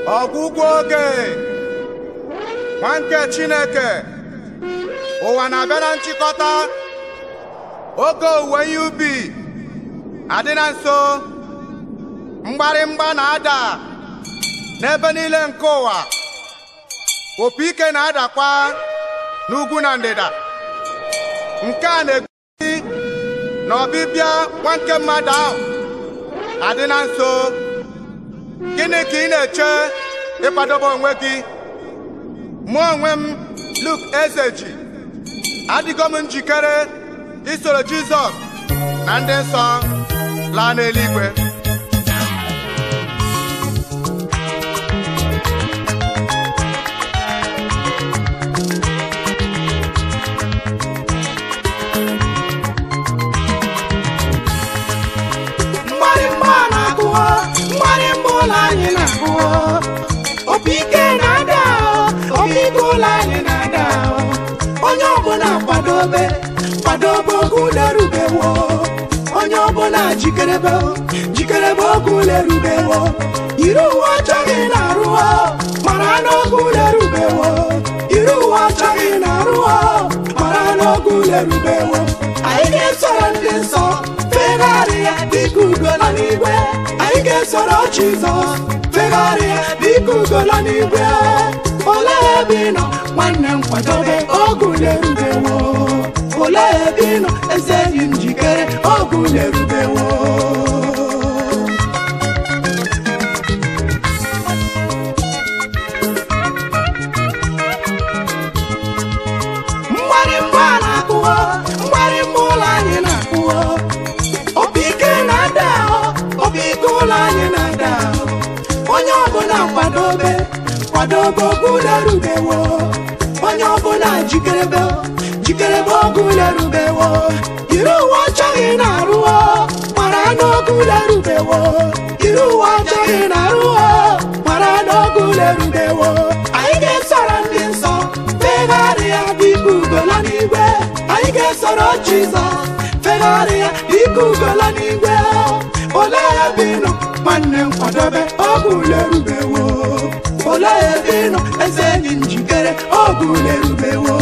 ọgwụgwụ oge nwa nke Chineke ụwa na-abịa na nchịkọta oge owuwe ihe ubi adị na nso mgbarịmgba na-ada n'ebe niile nke ụwa opi ike na-adakwa n'ugwu na ndịda nke a na-egosi na ọbịbịa nwa nke mmadụ ahụ adị na nso gịnị ka ị na-eche ịkwadobe onwe gị mụ onwe m Luke Ezeji adịgo m njikere isoro Jizọs na ndị nsọ laa n'eluigwe mgbarịmgba na-akụwa mgbarịmgba ụlọ anyị na-akụwa opi ike na-ada opi ike ụlọ anyị na-ada onye ọbụla kwadobe kwadobe oge ule rubewo onye ọbụla jikerebe jikerebe oge ule rubewo yiri uwe ọcha gị na-arụwa mara n'oge ule rubewo yiri uwe ọcha gị na-arụwa mara n'oge ule rubewo anyị ga-esoro ndị nsọ fegharịa dịka ugola n'igwe anyị ga-esoro Jizọs fegharịa dịka ugola n'igwe olee ebe ị nọ nwanne m kwadobe oge ule rubewo olee ebe ị nọ eze enyi m njikere oge ule rubewo mgbarịmgba na-akụwa mgbarịmgba ụlọ anyị na-akụwa obi ike na-ada obi ike ụlọ anyị na-ada onye ọbụla kwadobe kwadobe oge ule rubewo onye ọbụla jikerebe jikerebe oge ule rubewo yiri uwe ọcha gị na-arụwo mara n'oge ule rubewo yiri uwe ọcha gị na-arụwo mara n'oge ule rubewo anyị ga-esoro ndị nsọ fegharịa dịka ugola n'igwe anyị ga-esoro Jizọs fegharịa dịka ugola n'igwe olee ebe ị nọ nwanne m kwadobe oge ule rubewo olee ebe ị nọ eze enyi m njikere oge ule rubewo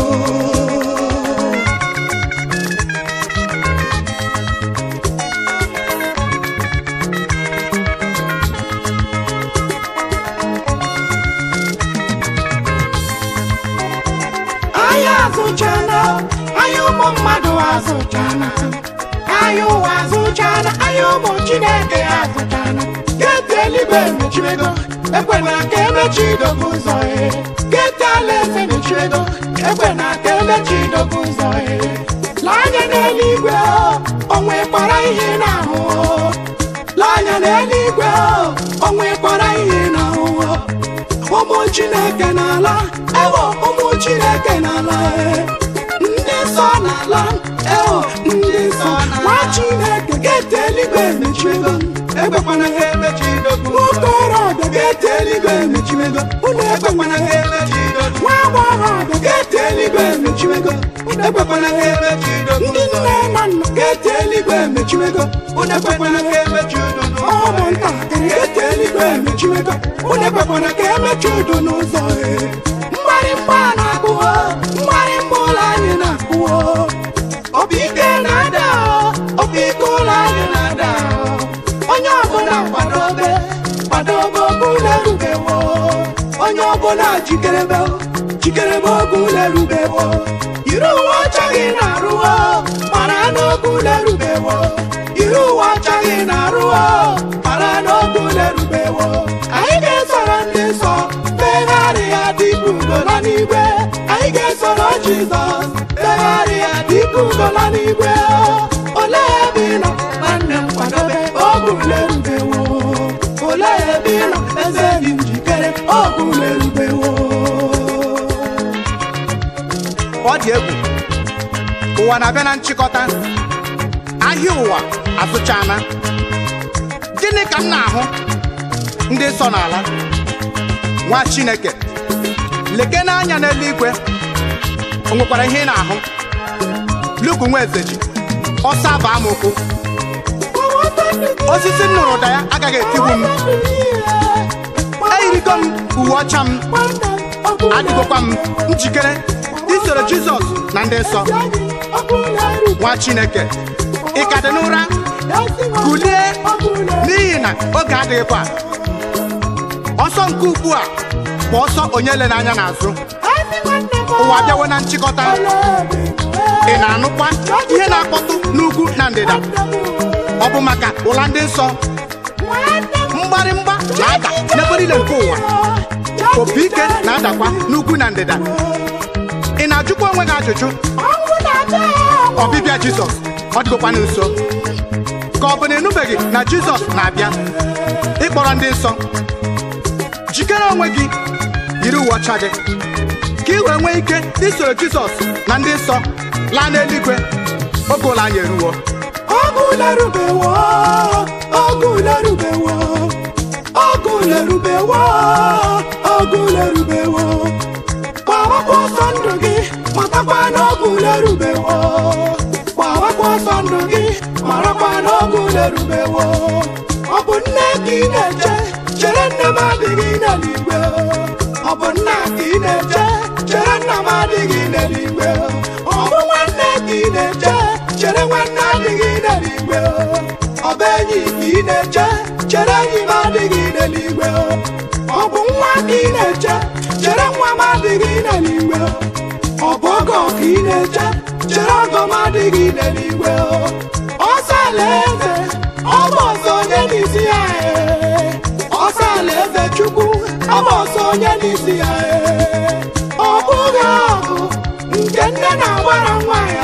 anyị azụchana anyị ụmụ mmadụ azụchana anyị ụwa azụchana anyị ụmụ chineke azụchana geeti eluigwe emechiego ekwena ka emechi idobe ụzọ e geeti alaeze emechiego ekwena ka emechi idobe ụzọ e lee anya n'eluigwe o nwekwara ihe ị na-ahụ o. lee anya n'eluigwe o nwekwara ihe ị na-ahụ o. ụmụ chineke n'ala ewo ụmụ chineke n'ala e. ndị nsọ n'ala ewo ndị nsọ nwa chineke geeti eluigwe emechiego ekwekwana ha emechi idobe nwokorobịa geeti eluigwe emechiego unu ekwekwana ha emechi idobe nwa agbọghọbịa geeti eluigwe emechiego unu ekwekwana ha emechi idobe ndị nne na nna geeti eluigwe emechiego unu ekwekwana ha emechi idobe ụmụntakịrị geeti eluigwe emechiego unu ekwekwana ka emechi udo n'ụzọ e mgbarịmgba na-akụwo mgbarịmgba ụlọ anyị na-akụwo obi ike na-ada obi ike ụlọ anyị na-ada onye ọbụla kwadobe kwadobe oge ule rubewo onye ọbụla jikerebe jikerebe oge ule rubewo yiri uwe ọcha gị na-arụwo mara n'oge ule rubewo yiri uwe ọcha gị na-arụwo mara n'oge ule rubewo anyị ga-esoro ndị nsọ fegharịa dịka ugola n'igwe anyị ga-esoro Jizọs fegharịa dịka ugola n'igwe olee ebe ị nọ nwanne m kwadobe oge ule rubewo olee ebe ị nọ eze dị njikere oge ule rubewo ọ dị egwu ụwa na-abịa na nchịkọta ahịa ụwa azụchana gịnị ka m na-ahụ ndị nsọ n'ala nwa Chineke leke n'anya n'eluigwe o nwekwara ihe ị na-ahụ Luke nwa Ezeji ọsọ abụ amụkwu osisi m nụrụ ụda ya agaghị etigbu m eyi eyirigo m uwe ọcha m nwanne ọkụ adịgokwa m njikere isoro jizọs na ndị nsọ ọkụ na-eru nwa chineke ị ka dị n'ụra kulie n'ihi na oge adịghịkwa ọsọ nke ugbu a bụ ọsọ onye le n'anya n'azụ ụwa bịawo na nchịkọta ị na-anụkwa ihe na-akpọtụ n'ugwu na ndịda ọ bụ maka ụla ndị nsọ mgbarịmgba na-ada n'ebe niile nke ụwa opi ike na-adakwa n'ugwu na ndịda ị na-ajụkwa onwe gị ajụjụ ọbịbịa jizọs ọ dịgokwa nso ka ọ bụ na ịnụbeghị na jizọs na-abịa ịkpọrọ ndị nsọ jikere onwe gị yiri uwe ọcha gị ka ị wee nwee ike isoro jizọs na ndị nsọ laa n'eluigwe oge ụlọ anyị eruwo ọgụ lerubewo ọgụ lerubewo ọgụ lerubewo ọgụ lerubewo gbawakwa ọsọ ndụ gị matakwa n'ọgụ lerubewo gbawakwa ọsọ ndụ gị marakwa n'ọgụ lerubewo ọ bụ nne ka ị na-eche chere nne m adịghị n'eluigwe ọ bụ nna ka ị na-eche chere nna m adịghị n'eluigwe ọ bụ nwanne ka ị na-eche chere nwanne adịghị n'eluigwe ọ bụ enyi ka ị na-eche chere enyi m adịghị n'eluigwe ọ bụ nwa ka ị na-eche chere nwa m adịghị n'eluigwe ọ bụ ọgọ ka ị na-eche chere ọgọ m adịghị n'eluigwe ọsọ alaeze ọ bụ ọsọ onye n'isi ya ee. ọsọ alaeze chukwu ọ bụ ọsọ onye n'isi ya ee. ọ bụghị ọgụ nke nne na-agbara nwa ya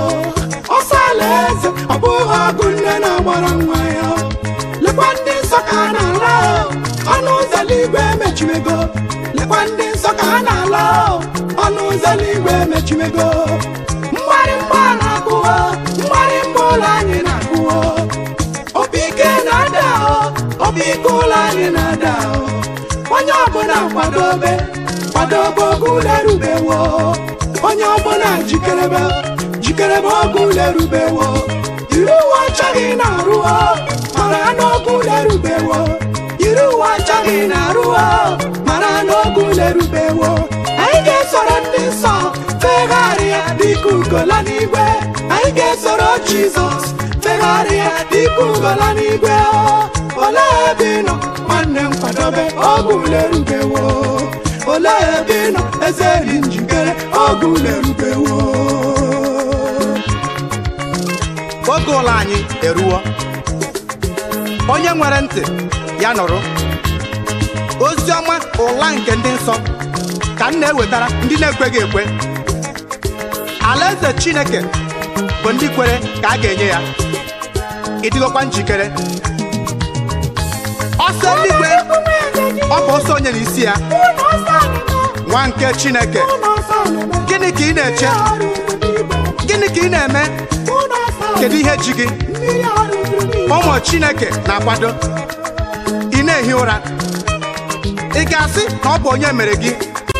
ọsọ alaeze ọ bụghị ọgụ nne na-agbara nwa ya lekwa ndị nsọ ka a na-ala ọnụ ụzọ eluigwe emechiwego lekwa ndị nsọ ka a na-ala ọnụ ụzọ eluigwe emechiwego mgbarịmgba na-akụwo mgbarịmgba ụlọ anyị na-akụwo obi ike na-ada obi ike ụlọ anyị na-ada onye ọbụla kwadobe kwadobe oge ụlọ erubewo onye ọbụla jikerebe jikerebe oge ụlọ erubewo yiri uwe ọcha gị na-arụọ mara n'oge ụlọ erubewo yiri uwe ọcha gị na-arụọ mara n'oge ụlọ erubewo anyị ga-esoro ndị nsọ fegharịa dịka ugola n'igwe anyị ga-esoro jizọs fegharịa dịka ugola n'igwe olee ebe ị nọ nwanne m kwadobe oge ụlọ erubewo olee ebe ị nọ eze dị njikere oge ụlọ erubewo oge ụlọ anyị eruwo onye nwere ntị ya nụrụ ozi ọma ụla nke ndị nsọ ka m na-ewetara ndị na-ekweghị ekwe alaeze chineke bụ ndị kwere ka a ga-enye ya ịdịgokwa njikere ọsọ eluigwe ọ bụ ọsọ onye n'isi ya nwa nke chineke gịnị ka ị na-eche gịnị ka ị na-eme kedu ihe ji gị ụmụ chineke na-akwado ị na-ehi ụra ị ga-asị na ọ bụ onye mere gị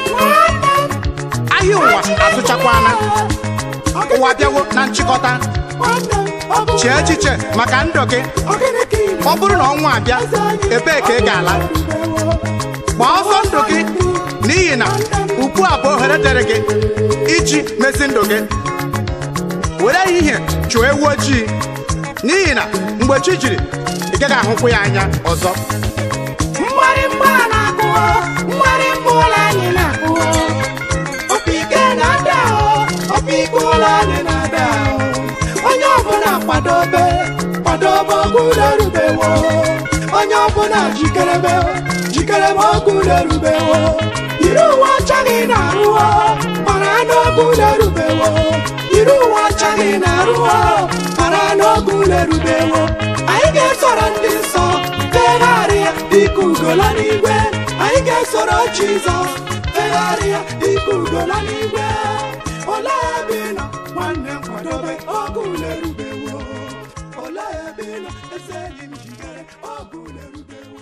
ahịa ụwa azụchakwana ụwa bịawo na nchịkọta chee echiche maka ndụ gị ọ bụrụ na ọnwa abịa ebee ka ị ga-ala gbaa ọsọ ndụ gị n'ihi na ugbu a bụ ohere dịrị gị iji mezi ndụ gị were ehihie chụọ ewu ojii n'ihi na mgbe chi jiri ị gaghị ahụkwu ya anya ọzọ mgbarịmgba na-akụwo mgbarịmgba ụlọ anyị na-akụwo opi ike na-ada opi ike ụlọ anyị na-ada onye ọbụla kwadobe kwadobe oge ụlọ erubewo onye ọbụla jikerebe jikerebe oge ụlọ erubewo yiri uwe ọcha gị na-arụwo mara n'oge ụlọ erubewo yiri uwe ọcha gị na-arụwo mara n'oge ụlọ erubewo anyị ga-esoro ndị nsọ fegharịa dịka ugola n'igwe anyị ga-esoro jizọs fegharịa dịka ugola n'igwe olee ebe ị nọ nwanne m kwadobe oge ụlọ erubewo olee ebe ị nọ eze enyi m jikere oge ụlọ erubewo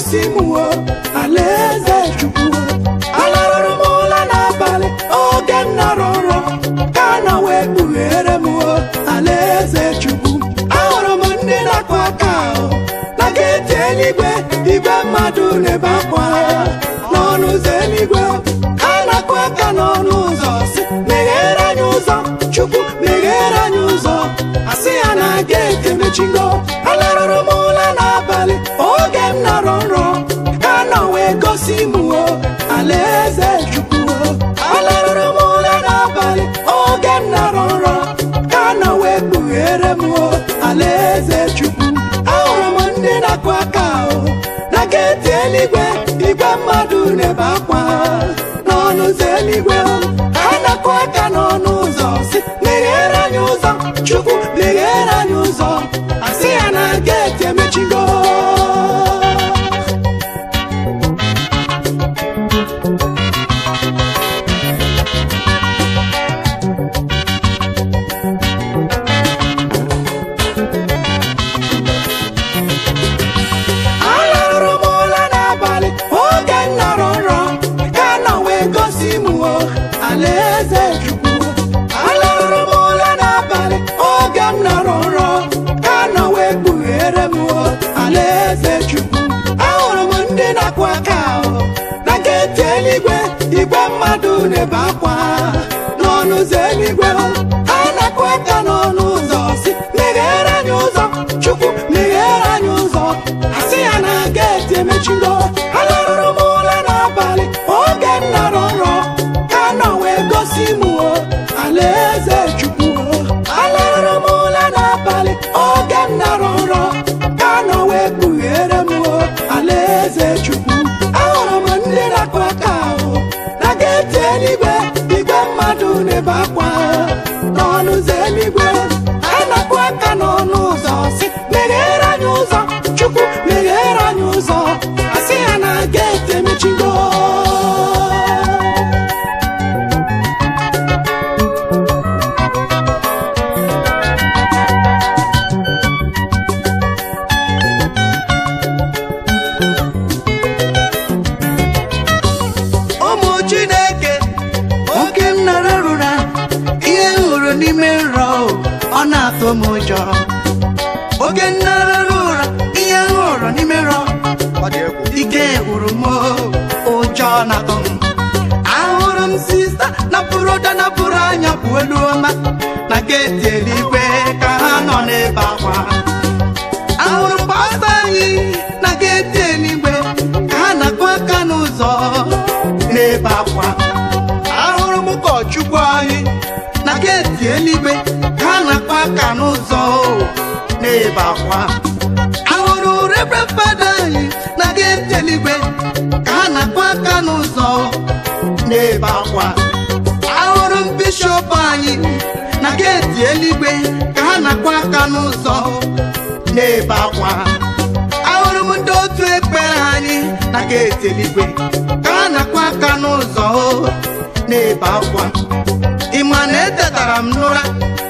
gosi m o alaeze chukwu alarụrụ m ụla n'abalị oge m nọrọ nrọ ka a nọ wee kpughere m o alaeze chukwu ahụrụ m ndị na-akụ aka ahụ na geeti eluigwe igwe mmadụ na-ebe akwa n'ọnụ ụzọ eluigwe ha na-akụ aka n'ọnụ ụzọ si meghere anyị ụzọ chukwu meghere anyị ụzọ asị ya na geeti emechigo alarụrụ m ụla n'abalị oge m nọrọ nrọ ka nọ wee gosi m o alaeze chukwu o. alarụrụ m ụla n'abalị oge m nọrọ nrọ ka nọ wee kpughere m o alaeze chukwu ahụrụ m ndị na-akụ aka ahụ na geeti eluigwe igwe mmadụ na-ebe akwa n'ọnụ ụzọ eluigwe ha na-akụ aka n'ọnụ ụzọ si meghere anyị ụzọ chukwu meghere anyị ụzọ asị ya na geeti emechigo alarụrụ m ụla n'abalị oge m nọrọ nrọ ka nọ wee gosi m o alaeze chukwu alarụrụ m ụla n'abalị oge m nọrọ nrọ ka nọ wee kpughere m o alaeze chukwu ahụrụ m ndị na-akụ aka ahụ na geeti eluigwe igwe mmadụ na-ebe akwa n'ọnụ ụzọ eluigwe ha na-akụ aka n'ọnụ ụzọ si meghere anyị ụzọ chukwu meghere anyị ụzọ asị ya na geeti emechigo alarụrụ m ụla n'abalị oge m nọrọ nrọ ka nọ wee gosi m o alaeze chukwu o. alarụrụ m ụla n'abalị oge m nọrọ nrọ ka nọ wee kpughere m o alaeze chukwu ahụrụ m ndị na-akụ aka ahụ na geeti eluigwe igwe mmadụ na-ebe akwa n'ọnụ ụzọ eluigwe ha na-akụ aka n'ọnụ ụzọ si meghere anyị ụzọ chukwu meghere anyị ụzọ asị ya na geeti emechigo ụmụ chineke oge m nara rụra ihe m hụrụ n'ime nrọ ọ na-atụ m ụjọ oge m nara rụra ihe m hụrụ n'ime nrọ Ọ dị egwu. ike gwụrụ m ụjọ na-atụ m ahụrụ m sista napụrụ ụda napụrụ anya bụ elu ọma na geeti eluigwe ka ha nọ n'ebe akwa ahụrụ m pastọ anyị na geeti eluigwe ka ha na-akụ aka n'ụzọ n'ebe akwa ahụrụ m ụkọchukwu anyị na geeti eluigwe ka ha na-akụ aka n'ụzọ n'ebe akwa ahụrụ rebre fada anyị na geeti eluigwe ka ha na-akụ aka n'ụzọ n'ebe akwa ahụrụ m bishọp anyị na geeti eluigwe ka ha na-akụ aka n'ụzọ n'ebe akwa ahụrụ m ndị otu ekpere anyị na geeti eluigwe ka ha na-akụ aka n'ụzọ n'ebe akwa ị ma na etetara m n'ụra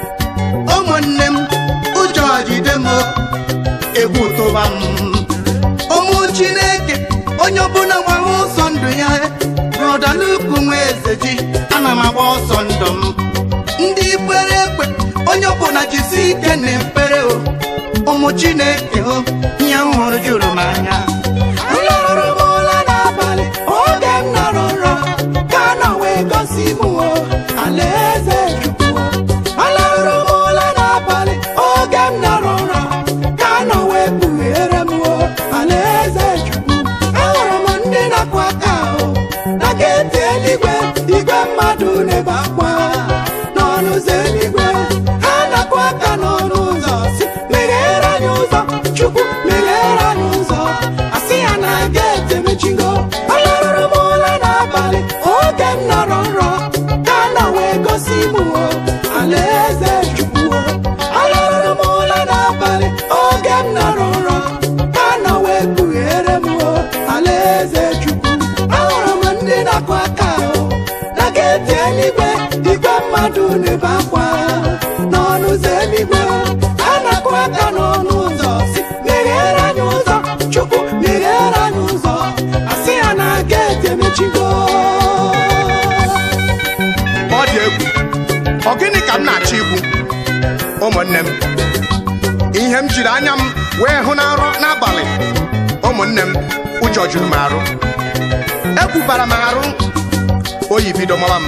ụmụnne m ụjọ jide m egwu tụba m ụmụ chineke onye ọbụla gbara ọsọ ndụ ya rọdalukwu nwa eze ji ana m agba ọsọ ndụ m ndị kwere ekwe onye ọbụla jisi ike na ekpere o ụmụ chineke o ihe m hụrụ juru m anya alarụrụ m ụla n'abalị oge m nọrọ nrọ ka nọ wee gosi m o alaeze chukwu alarụrụ m ụla n'abalị oge m nọrọ nrọ ka nọ wee kpughere m o alaeze chukwu ahụrụ m ndị na-akụ aka ahụ na geeti eluigwe igwe mmadụ na-ebe akwa n'ọnụ ụzọ eluigwe ha na-akụ aka n'ọnụ ụzọ si meghere anyị ụzọ chukwu meghere anyị ụzọ asị ya na geeti emechigo alarụrụ m ụla n'abalị oge m nọrọ nrọ ka nọ wee gosi m o alaeze chukwu o. alarụrụ m ụla n'abalị oge m nọrọ nrọ ka nọ wee kpughere m o alaeze chukwu ahụrụ m ndị na-akụ aka ahụ na geeti eluigwe igwe mmadụ na-ebe akwa n'ọnụ ụzọ eluigwe a na-akụ aka n'ọnụ ụzọ si meghere anyị ụzọ chukwu meghere anyị ụzọ emechigo ọ dị egwu ọ gịnị ka m na-achọ ikwu ụmụnne m ihe m jiri anya m wee hụ na nrọ n'abalị ụmụnne m ụjọ juru m arụ ekwubara m arụ oyi bido mawa m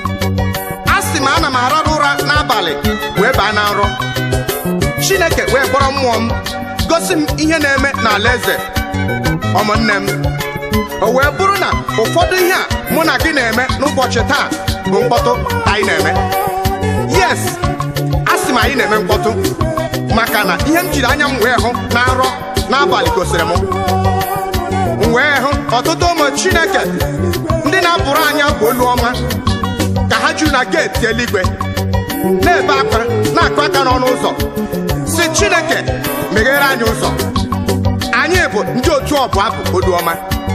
a sị m ana m arara ụra n'abalị wee baa na nrọ chineke wee kpọrọ mmụọ m gosi m ihe na-eme n'ala eze ụmụnne m o wee bụrụ na ụfọdụ ihe a mụ na gị na-eme n'ụbọchị taa bụ mkpọtụ anyị na-eme yes a sị m anyị na-eme mkpọtụ maka na ihe m jiri anya m wee hụ na nrọ n'abalị gosiri m m wee hụ ọtụtụ ụmụ chineke ndị na-abụrụ anya bụ olu ọma ka ha juru na geeti eluigwe na-ebe akwa na-akụ aka n'ọnụ ụzọ si chineke meghere anyị ụzọ anyị bụ ndị otu ọbụ abụ olu ọma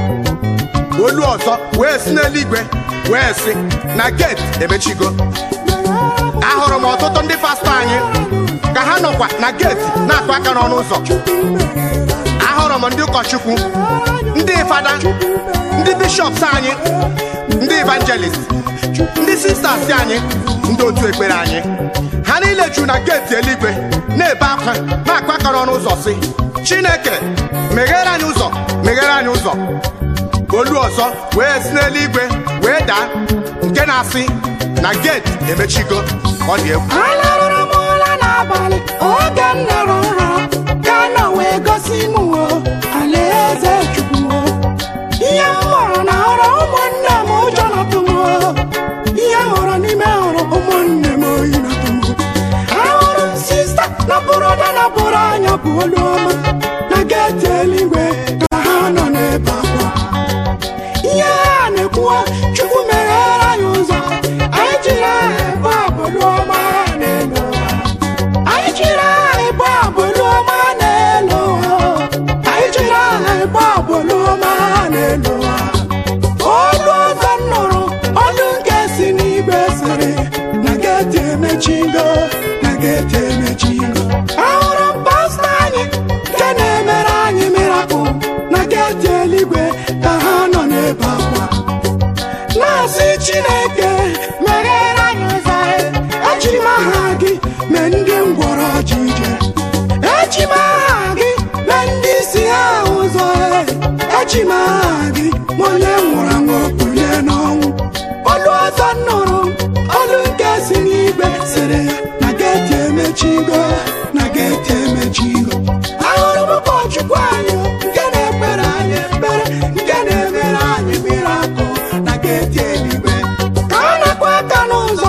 olu ọzọ wee si n'eluigwe wee sị na geeti emechigo ahụrụ m ọtụtụ ndị pastọ anyị ka ha nọkwa na geeti na-akụ aka n'ọnụ ụzọ ahụrụ m ndị ụkọchukwu ndị fada ndị bishọps anyị ndị evangelist ndị sisters anyị ndị otu ekpere anyị ha niile juru na geeti eluigwe na-ebe akwa na-akụ aka n'ọnụ ụzọ si chineke meghere anyị ụzọ meghere anyị ụzọ olu ọzọ wee si n'eluigwe wee daa nke na-asị na geeti emechigo ọ dị egwu alarụrụ m ụra n'abalị oge m nọrọ nrọ ka nọ wee gosi m o alaeze chukwu o ihe m hụrụ na hụrụ ụmụnne m ụjọ natụ m o ihe m hụrụ n'ime hụrụ ụmụnne m oyi natụ m o ahụrụ m sista na bụrụda na bụrụ anya bụ olu ọma na geeti eluigwe ka ha nọ n'ebe akwa ihe a na-ekwuwa chukwu meghere anyị ụzọ anyị jiri aha ebe abụlụ ọma n'elu ụwa anyị jiri aha ebe abụlụ ọma n'elu ụwa anyị jiri aha ebe abụlụ ọma n'elu ụwa olu ọzọ m nụrụ olu nke si n'igwe sịrị na geeti emechigo na geeti emechigo ahụrụ m pastọ anyị nke na-emere anyị mirakụl na geeti eluigwe ka ha nọ n'ebe akwa na-asị chineke meghere anyị ụzọ eji m aha gị mee ndị ngwọrọ ji ije eji m aha gị mee ndị isi ha ụzọ eji m aha gị ma onye nwụrụ anwụ kulie n'ọnwụ olu ọzọ m nụrụ olu nke si n'igwe sịrị ya na geeti emechigo na geeti emechigo ahụrụ m ụkọchukwu anyị nke na-ekpere anyị ekpere nke na-emere anyị mirakụl na geeti eluigwe ka ọ na-akwa aka n'ụzọ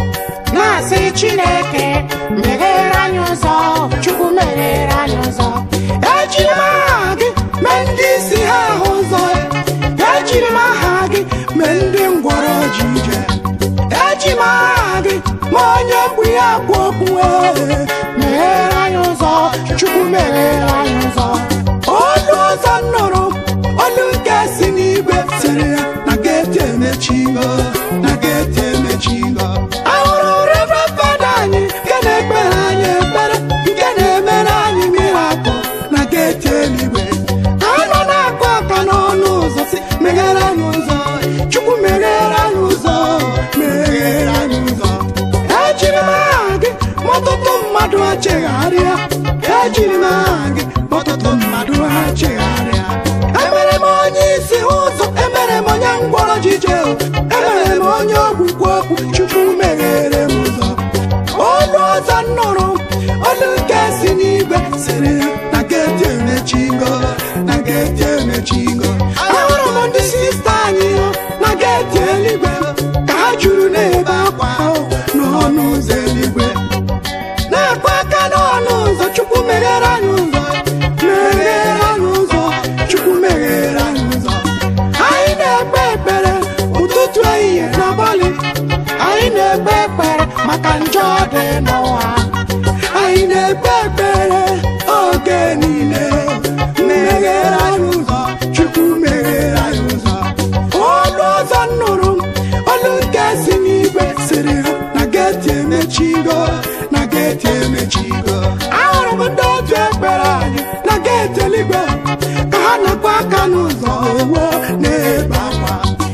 na-asị chineke meghere anyị ụzọ chukwu meghere anyị ụzọ ejiri m aha gị mee ndị isi ha ahụ ụzọ ejiri m aha gị mee ndị ngwọrọ ji ije eji m aha gị ma onye mkpu ya kwu okwu ee, meghere anyị ụzọ chukwu meghere anyị ụzọ olu ọzọ m nụrụ olu nke si n'igwe sịrị ya na geeti emechigo na geeti emechigo ahụrụ reverend fada anyị nke na-ekpere anyị ekpere nke na-emere anyị mirakụl na geeti eluigwe ka a nọ na-akụ aka n'ọnụ ụzọ si meghere anyị ụzọ chukwu meghere anyị ụzọ meghere anyị ụzọ ejiri m aha gị ma ọtụtụ mmadụ achegharịa ejiri m aha gị ma ọtụtụ mmadụ achegharịa emere m onye isi ụzọ emere m onye ngwọrọ jije emere m onye ogbukwu okwu chukwu meghere m ụzọ olu ọzọ m nụrụ olu nke si n'igwe sịrị ya na geeti emechigo na geeti emechigo ahụrụ m ndị sista anyị na geeti eluigwe ka ha juru n'ebe akwa ahụ n'ọnụ ụzọ eluigwe na-akwa aka n'ọnụ ụzọ chukwu meghere anyị ụzọ meghere anyị ụzọ chukwu meghere anyị ụzọ anyị na-ekpe ekpere ụtụtụ ehihie n'abalị anyị na-ekpe ekpere maka njọ dị n'ụwa anyị na-ekpe ekpere oge niile meghere anyị ụzọ chukwu meghere anyị ụzọ olu ọzọ m nụrụ olu nke si n'igwe sịrị ha na geeti emechigo na geeti emechigo ahụrụ m ndị otu ekpere anyị na geeti eluigwe ka ha na-akwa aka n'ụzọ owo na-ebe akwa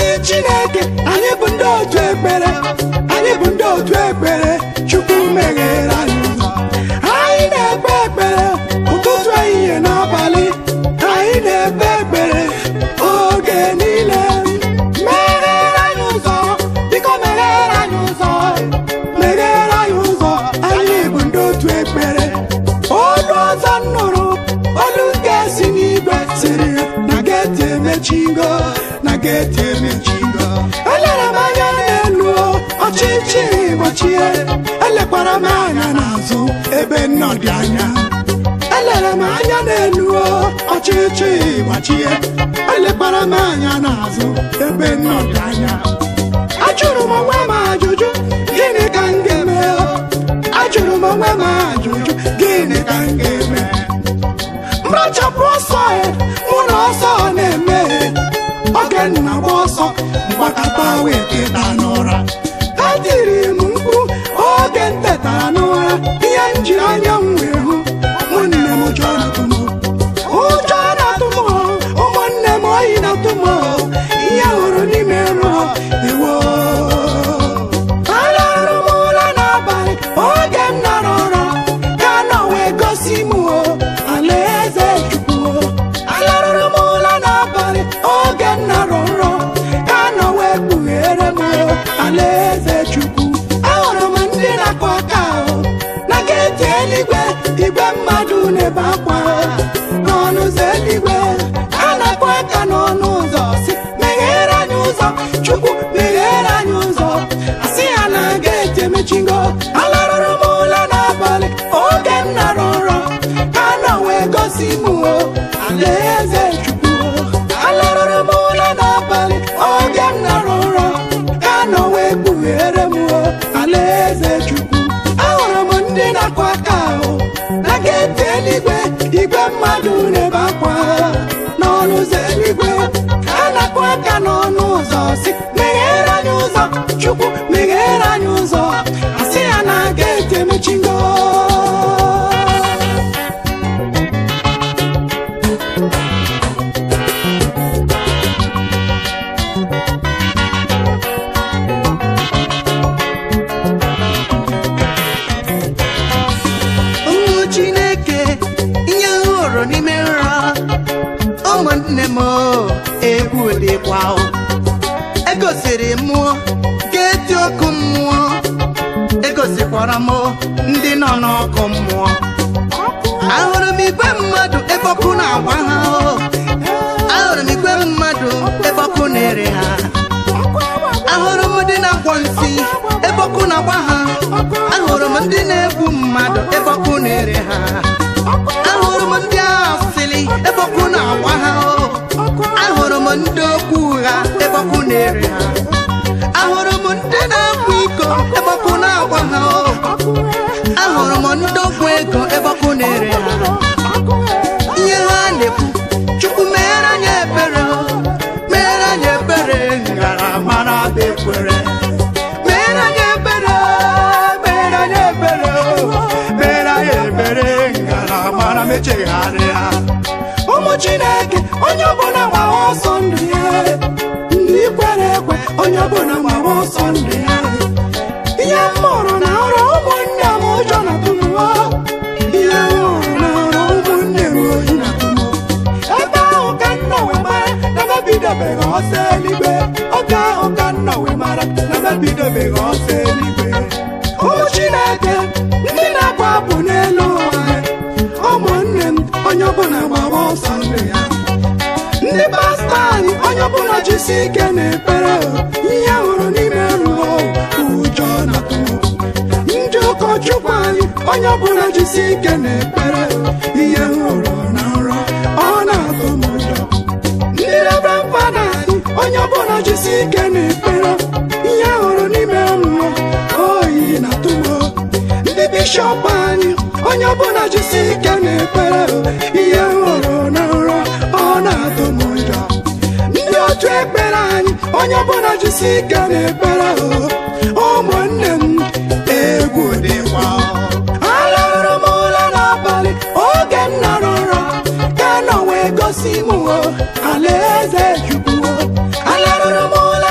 anyị chineke anyị bụ ndị otu ekpere anyị bụ ndị otu ekpere chukwu meghere anyị ụzọ anyị na-ekpe ekpere ụtụtụ ehihie n'abalị anyị na-ekpe ekpere oge niile meghere anyị ụzọ biko meghere anyị ụzọ meghere anyị ụzọ anyị bụ ndị otu ekpere olu ọzọ m nụrụ olu nke si n'igwe siri na geeti emechigo na geeti emechigo elere m anya n'elu ọchịchị gbachie elekwara m anya n'azụ ebe nnọ dị anya elere m anya n'elu ọchịchị gbachie elekwara m anya n'azụ ebe nnọ dị anya ajụrụ m onwe m ajụjụ gịnị ka m ga-eme ajụrụ m onwe m ajụjụ gịnị ka m ga-eme mrachapụ ọsọ ya mụ na ọsọ na-eme oge nna gba ọsọ mgbakọta wee teta n'ụra etiri m mkpu oge m tetara n'ụra ihe m ji anya m wee hụ ụmụnne m ụjọ na-atụ m ụjọ na-atụ m ụmụnne m oyi na-atụ m ihe hụrụ n'ime nrọ iwo alarụrụ m ụra n'abalị oge m nọrọ ụra ka nọ wee gosi m alaeze chukwu alarụrụ m ụra n'abalị oge m nọrọ nrọ ka nọ wee kpughere m alaeze chukwu ahụrụ m ndị na-akụ aka ahụ na geeti eluigwe igwe mmadụ na-ebe akwa n'ọnụ ụzọ eluigwe a na-akụ aka n'ọnụ ụzọ si meghere anyị ụzọ chukwu meghere anyị ụzọ asị ya na geeti emechigo alarụrụ m ụra n'abalị oge m nọrọ nrọ ka nọ wee gosi m alaeze chukwu alarụrụ m ụra n'abalị oge m nọrọ nrọ ka nọ wee kpughere m alaeze chukwu ahụrụ m ndị na-akụ aka ahụ na geeti eluigwe igwe mmadụ na-ebe akwa n'ọnụ ụzọ eluigwe a na-akụ aka n'ọnụ ụzọ si meghere anyị ụzọ chukwu meghere anyị ụzọ asị ya na geeti emechigo ụmụ chineke ihe m hụrụ n'ime nrọ ụmụnne m egwu dịkwa o. egosiri m geeti ọkụ mmụọ egosikwara m ndị nọ n'ọkụ mmụọ ahụrụ m igwe mmadụ ebe ọkụ na-agba ha o. ahụrụ m igwe mmadụ ebe ọkụ na-ere ha ahụrụ m ndị na-akwọ nsị ebe ọkụ na-agba ha ahụrụ m ndị na-egbu mmadụ ebe ọkụ na-ere ha ahụrụ m ndị asịlị ebe ọkụ na-agba ha o. ahụrụ m ndị okwu ụgha ebe ọkụ na-ere ha ahụrụ m ndị na-akwa iko ebe ọkụ na-agba ha o. ahụrụ m ndị ọgwụ ego ebe ọkụ na-ere ha ihe ha na-ekwu chukwu meere anyị ebere o. meere anyị ebere ngara mara bụ ekwere meere anyị ebere meere anyị ebere meere anyị ebere ngara mara mechegharịa ụmụ chineke onye ọbụla gbawa ọsọ ndụ ya ndị kwere ekwe onye ọbụla gbawa ọsọ ndụ ya ihe m hụrụ na ọrụ ụmụnne m ụjọ na tụmụọ ihe m hụrụ na ọrụ ụmụnne m oyi na tụmụọ ebe ahụ ka nna wee mara na mebidobeghị ọsọ eluigwe oge ahụ ka nna wee mara na mebidobeghị ọsọ eluigwe ụmụ chineke ndị na-agba abụ n'elu ụwa ụmụnne m onye ọbụla gbaba ọsọ ndụ ya ndị pastọ anyị onye ọbụla jisi ike na-ekpere ihe hụrụ n'ime nrọ ụjọ na ndị ụkọchukwu anyị onye ọbụla jisi ike na-ekpere ihe hụrụ na nrọ ọ na-atụ m ụjọ ndị reverend fada anyị onye ọbụla jisi ike na-ekpere ihe hụrụ n'ime nrọ oyi na-atụ m ndị bishọp anyị onye ọbụla jisi ike na-ekpere ihe hụrụ na nrọ ọ na-atụ m ụjọ ndị otu ekpere anyị onye ọbụla jisi ike na-ekpere ụmụnne m egwu dịkwa alahụrụ m ụra n'abalị oge m nọrọ nrọ ka nọ wee gosi m alaeze chukwu alahụrụ m ụra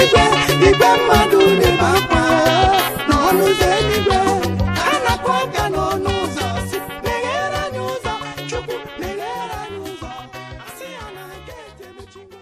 eluigwe igwe mmadụ na-ebe akwa n'ọnụ ụzọ eluigwe a na-akpọ aka n'ọnụ ụzọ si meghere anyị ụzọ chukwu meghere anyị ụzọ asị ya na geeti emechigo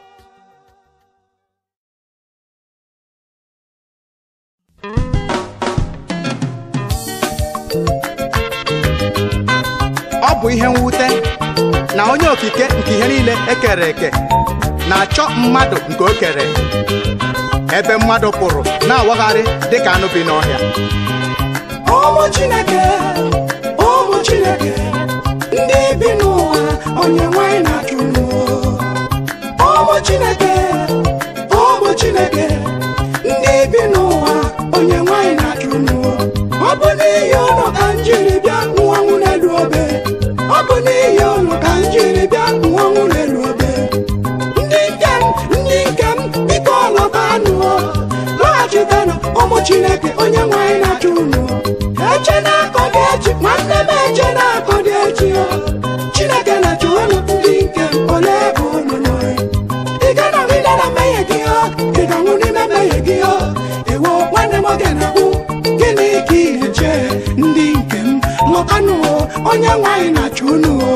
ọ bụ ihe mwute na onye okike nke ihe niile ekere eke na-achọ mmadụ nke o kere ebe mmadụ pụrụ na-awagharị dịka anụ bi n'ọhịa ụmụ chineke ụmụ chineke ndị bi n'ụwa onye nwanyị na-achụ n'ụwa ụmụ chineke ụmụ chineke ndị bi n'ụwa onye nwanyị na-achụ n'ụwa ọ bụ n'ihi ụlọ ka m jiri bịa nwanwụ n'elu obe ọ bụ n'ihi ụlọ ka m jiri bịa nwanwụ n'elu obe ndị nke m ndị nke m biko lọtanụ lọghachitanụ ụmụ chineke onye nwanyị na-achụ unu eche na-akọ dị echi nwanne m eche na-akọ dị echi o chineke na-achụ unu ndị nke m ole ebe unu nọ ị ga-anọgide na mmehie gị o ị ga-anwụ n'ime mmehie gị o ewo nwanne m oge na-akwụ gịnị ka ị na-eche ndị nke m lọtanụ o onye nwanyị na-achụ unu o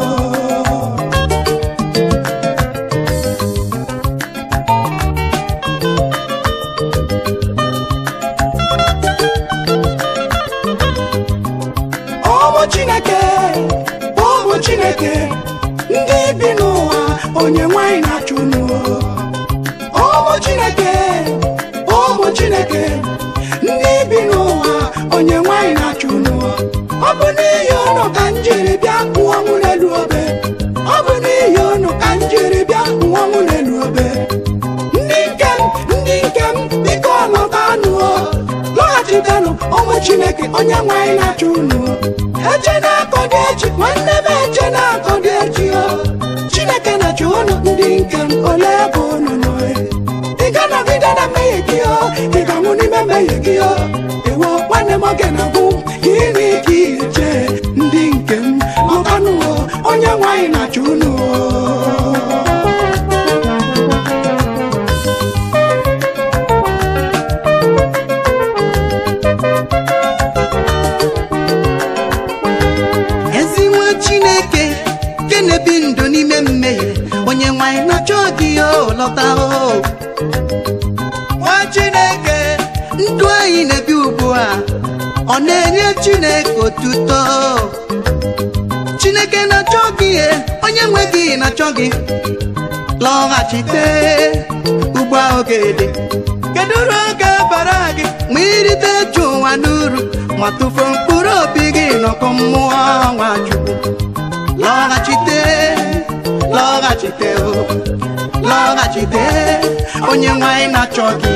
ụmụ chineke ụmụ chineke ndị bi n'ụwa onye nwanyị na-achụ unu ụmụ chineke ụmụ chineke ndị bi n'ụwa onye nwanyị na-achụ unu ọ bụ n'ihi unu ka m jiri bịa nwụọnwụ n'elu obe ọ bụ n'ihi unu ka m jiri bịa nwụọnwụ n'elu obe ndị nke m ndị nke m biko lọtanụ lọghachitenụ ụmụ chineke onye nwanyị na-achụ unu eche na-akọ dị echi nwanne m eche na-akọ dị echi o chineke na-achụ unu ndị nke m ole ebe unu nọ ị ga-anọgide na mmehie gị o ị ga-anwụ n'ime mmehie gị o ewo nwanne m oge na-agwụ gịnị ka ị eche ndị nke m lọtanụ o onye nwanyị na-achụ unu o ezi nwa chineke nke na-ebi ndụ n'ime mmehie onye nwanyị na-achọ gị o lọta o nwa chineke ndụ anyị na-ebi ugbu a ọ na-enye chineke otuto chineke na-achọ gị e, onye nwe gị na-achọ gị lọghachite ugbu a oge dị kedu uru oge bara gị ma irite ju ụwa n'uru ma tụfuo mkpụrụ obi gị n'ọkụ mmụọ nwachukwu lọghachite lọghachite o lọghachite onye nwanyị na-achọ gị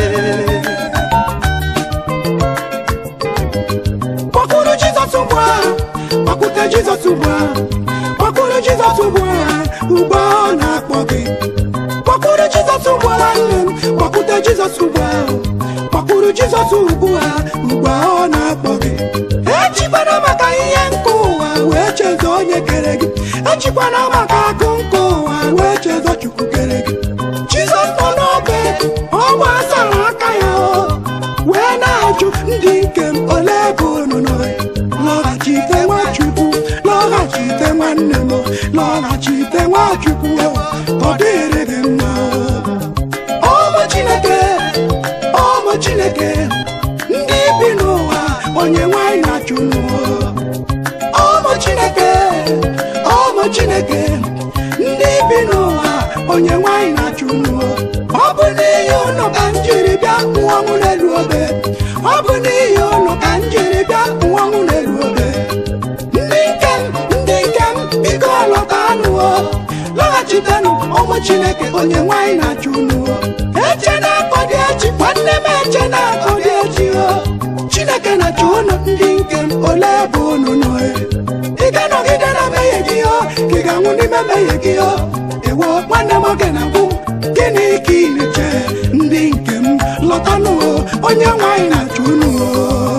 Kpọkụrụ Jizọs ugbu a, kpọkụte Jizọs ugbu a, kpọkụrụ Jizọs ugbu a, ugbu a ọ na-akpọ gị. Kpọkụrụ Jizọs ugbu a nwanne m, kpọkụte Jizọs ugbu a, kpọkụrụ Jizọs ugbu a, ugbu a ọ na-akpọ gị. Echikwana maka ihe nke ụwa wee chezọ onye kere gị. Echikwana maka akụ nke ụwa wee chezọ Chukwu kere gị. Jizọs nọ n'obe, ọ gbasara aka ya o. wee na-ajụ ndị nke m ole ebe unu nọ lọghachite nwachukwu lọghachite nwanne m lọghachite nwachukwu ọ dịrị gị mma ụmụ chineke ụmụ chineke ndị bi n'ụwa onye nwanyị na-achụ n'ụwa ụmụ chineke ụmụ chineke ndị bi n'ụwa onye nwanyị na-achụ n'ụwa ọ bụ n'ihi unu ka m jiri bịa nwụọnwụ n'elu obe ọ bụ n'ihi unu ka m jiri bịa nwụọnwụ n'elu obe ndị nke m ndị nke m biko lọtanụ o lọghachitenụ ụmụ chineke onye nwanyị na-achụ unu o eche na-akọ dị echi nwanne m eche na-akọ dị echi o chineke na-achụ unu ndị nke m ole ebe unu nọ e? ị ga-anọgide na mmehie gị o ka ị ga-anwụ n'ime mmehie gị o ewo nwanne m oge na-agwụ gịnị ka ị na-eche ndị nke m lọtanụ o onye nwanyị na-achụ unu o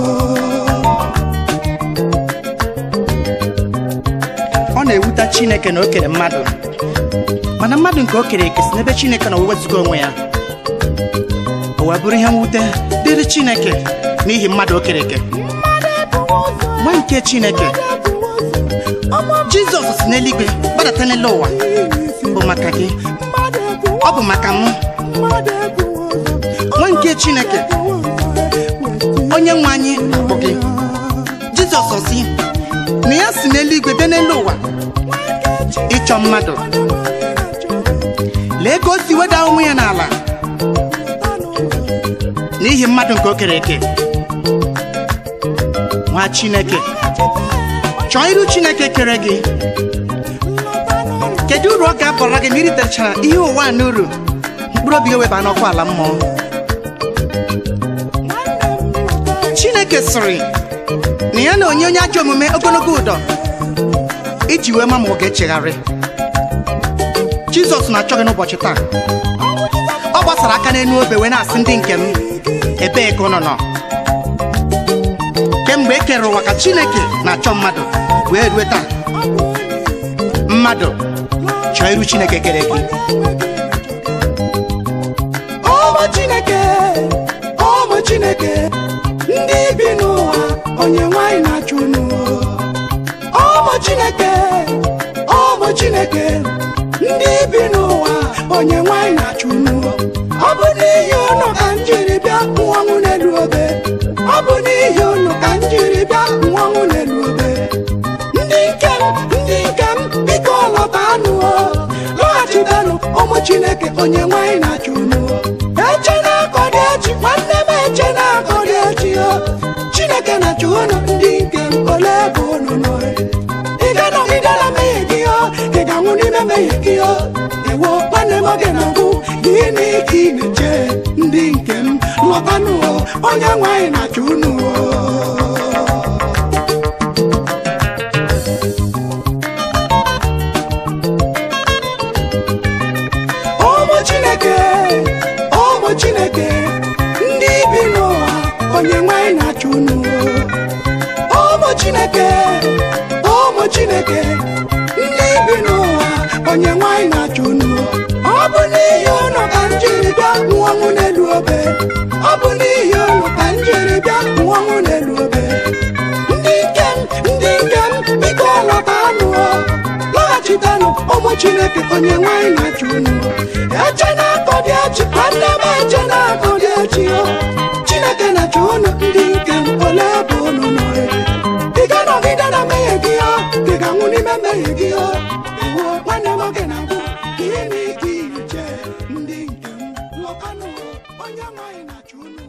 ọ na-ewute chineke na o kere mmadụ mana mmadụ nke o kere eke si n'ebe chineke na wezụga onwe ya wee bụrụ ihe mwute dịrị chineke n'ihi mmadụ o kere eke nwa nke chineke jizọs si n'eluigwe gbadata n'elu ụwa bụ maka gị ọ bụ maka mụ nwa nke chineke onye nwe anyị bụ gị jizọs si na ya si n'eluigwe bịa n'elu ụwa ịchọ mmadụ lee ka o si weda onwe ya n'ala n'ihi mmadụ nke o kere eke nwa chineke chọọ iru chineke kere gị kedu uru ọ ga-abara gị ma iritechara ihe ụwa a n'uru mkpụrụ obi gị weba n'ọkụ ala mmụọ chineke sịrị na ya na onye onye ajọ omume ogologo ụdọ iji wee ma ma ọ ga-echegharị jizọs na-achọ gị n'ụbọchị taa ọ gbasara aka n'elu obe wee na-asị ndị nke m ebee ka ụnụ nọ kemgbe e kere ụwa ka chineke na-achọ mmadụ wee rue taa mmadụ chọọ iru chineke kere gị ụmụ chineke ụmụ chineke ndị bi n'ụwa onye nwanyị na-achụ unu ụmụ chineke ụmụ chineke ndị bi n'ụwa onye nwanyị na-achụ unu ọ bụ n'ihi unu ka m jiri bịa nwọnwụ n'elu obe ọ bụ n'ihi unu ka m jiri bịa nwọnwụ n'elu obe ndị nke m ndị nke m biko lọtanụ lọghachitanụ ụmụ chineke onye nwanyị na-achụ unu eche na-akọ dị echi nwanne m eche na-akọ dị echi o chineke na-achụ unu ndị nke m ole ebe unu nọ ị ga-anọgide na mmehie gị o ị ga-anwụ n'ime mmehie gị o ewo nwanne m oge na-agwụ gịnị ka ị na-eche ndị nke m lọtanụ o onye nwanyị na-achụ unu o ụmụ chineke ụmụ chineke ndị bi n'ụwa onye nwanyị na-achụ unu ụmụ chineke ụmụ chineke ndị bi n'ụwa onye nwanyị na-achụ unu ọ bụ n'ihi unu ka m jiri bịa nwụọnwụ n'elu obe ọ bụ n'ihi unu ka m jiri bịa nwụọnwụ n'elu obe ndị nke m ndị nke m biko lọtanụ lọghachitanụ ụmụ chineke onye nwanyị na-achụ unu eche na-akọ dị echi nwanne m eche na-akọ dị echi o chineke na-achụ unu ndị nke m ole ebe unu nọ ị ga-anọgide na mmehie gị o ị ga-anwụ n'ime mmehie gị o ewo nwanne m oge na-agwụ gịnị ka ị na-eche ndị nke m lọtanụ onye nwanyị na-achụ unu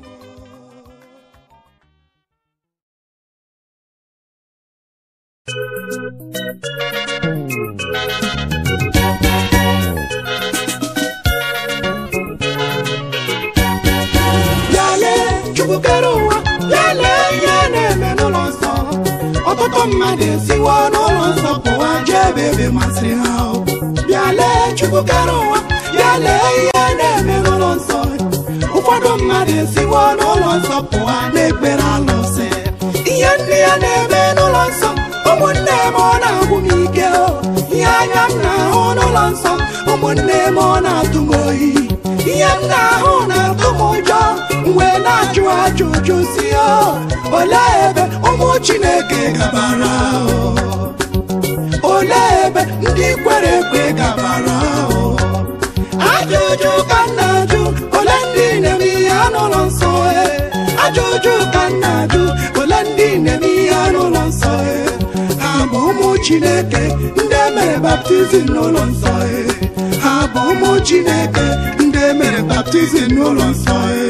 Yale Chukwu kere ụwa yale ihe na-eme n'ụlọ nsọ ọtụtụ mmadụ esiwo n'ụlọ nsọ pụwa jee ebe ebe masịrị ha o. Bịale Chukwu kere ụwa yale ihe na-eme n'ụlọ nsọ ụfọdụ mmadụ esiwo n'ụlọ nsọ pụwa na-ekpere alụsị ihe ndị ya na-eme n'ụlọ nsọ ụmụnne m ọ na-agwụ m ike o ihe anya m na-ahụ n'ụlọ nsọ ụmụnne m ọ na-atụ m oyi ihe m na-ahụ na-atụ m ụjọ mgbe na-ajụ ajụjụ si o olee ebe ụmụ chineke gabara o olee ebe ndị kwere ekwe gabara o ajụjụ ka m na-ajụ ole ndị na-eme ihe n'ụlọ nsọ e ajụjụ ka m na-ajụ ole ndị na-eme ihe n'ụlọ nsọ e ha bụ ụmụ chineke ndị mere baptizim n'ụlọ nsọ e ha bụ ụmụ chineke ndị mere baptizim n'ụlọ nsọ e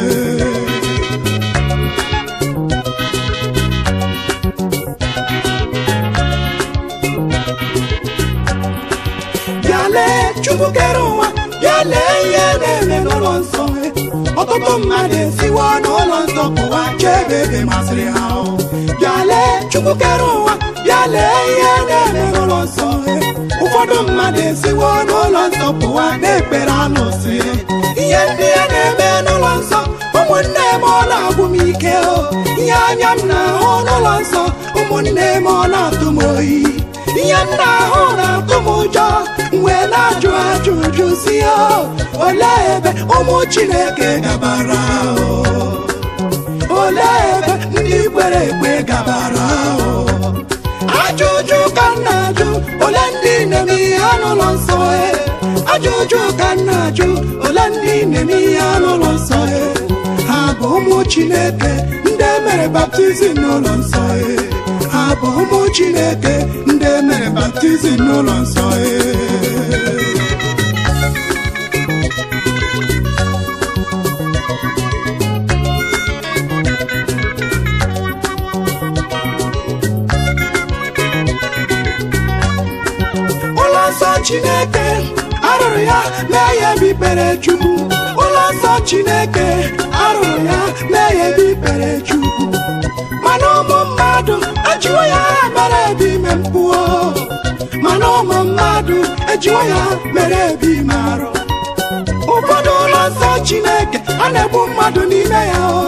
bịa lee chukwu kere ụwa bịa lee ihe na-eme n'ụlọ nsọ ọtụtụ mmadụ esiwo n'ụlọ nsọ pụwa jee ebe ebe masịrị ha o. bịa lee chukwu kere ụwa bịa lee ihe na-eme n'ụlọ nsọ ụfọdụ mmadụ esiwo n'ụlọ nsọ pụwa na-ekpere alụsị ihe ndị ya na-eme n'ụlọ nsọ ụmụnne m ọ na-agwụ m ike o ihe anya m na-ahụ n'ụlọ nsọ ụmụnne m ọ na-atụ m oyi ihe m na-ahụ na-atụ m ụjọ mgbe na-ajụ ajụ ajụjụ si ya olee ebe ụmụ chineke gabara o? olee ebe ndị kwere ekwe gabara o? ajụjụ ka m na-ajụ ole ndị na-eme ihe n'ụlọ nsọ e ajụjụ ka m na-ajụ ole ndị na-eme ihe n'ụlọ nsọ e ha bụ ụmụ chineke ndị mere baptizim n'ụlọ nsọ e ha bụ ụmụ chineke ndị mere baptizim n'ụlọ nsọ e ụlọ nsọ chineke arụrụ ya mee ya ebe ikpere chukwu ụlọ nsọ chineke arụrụ ya mee ya ebe ikpere chukwu mana ụmụ mmadụ ejiwo ya mere ebe ime mpụọ mana ụmụ mmadụ ejiwo ya mere ebe ime arụ ụfọdụ ụlọ nsọ chineke a na-egbu mmadụ n'ime ya o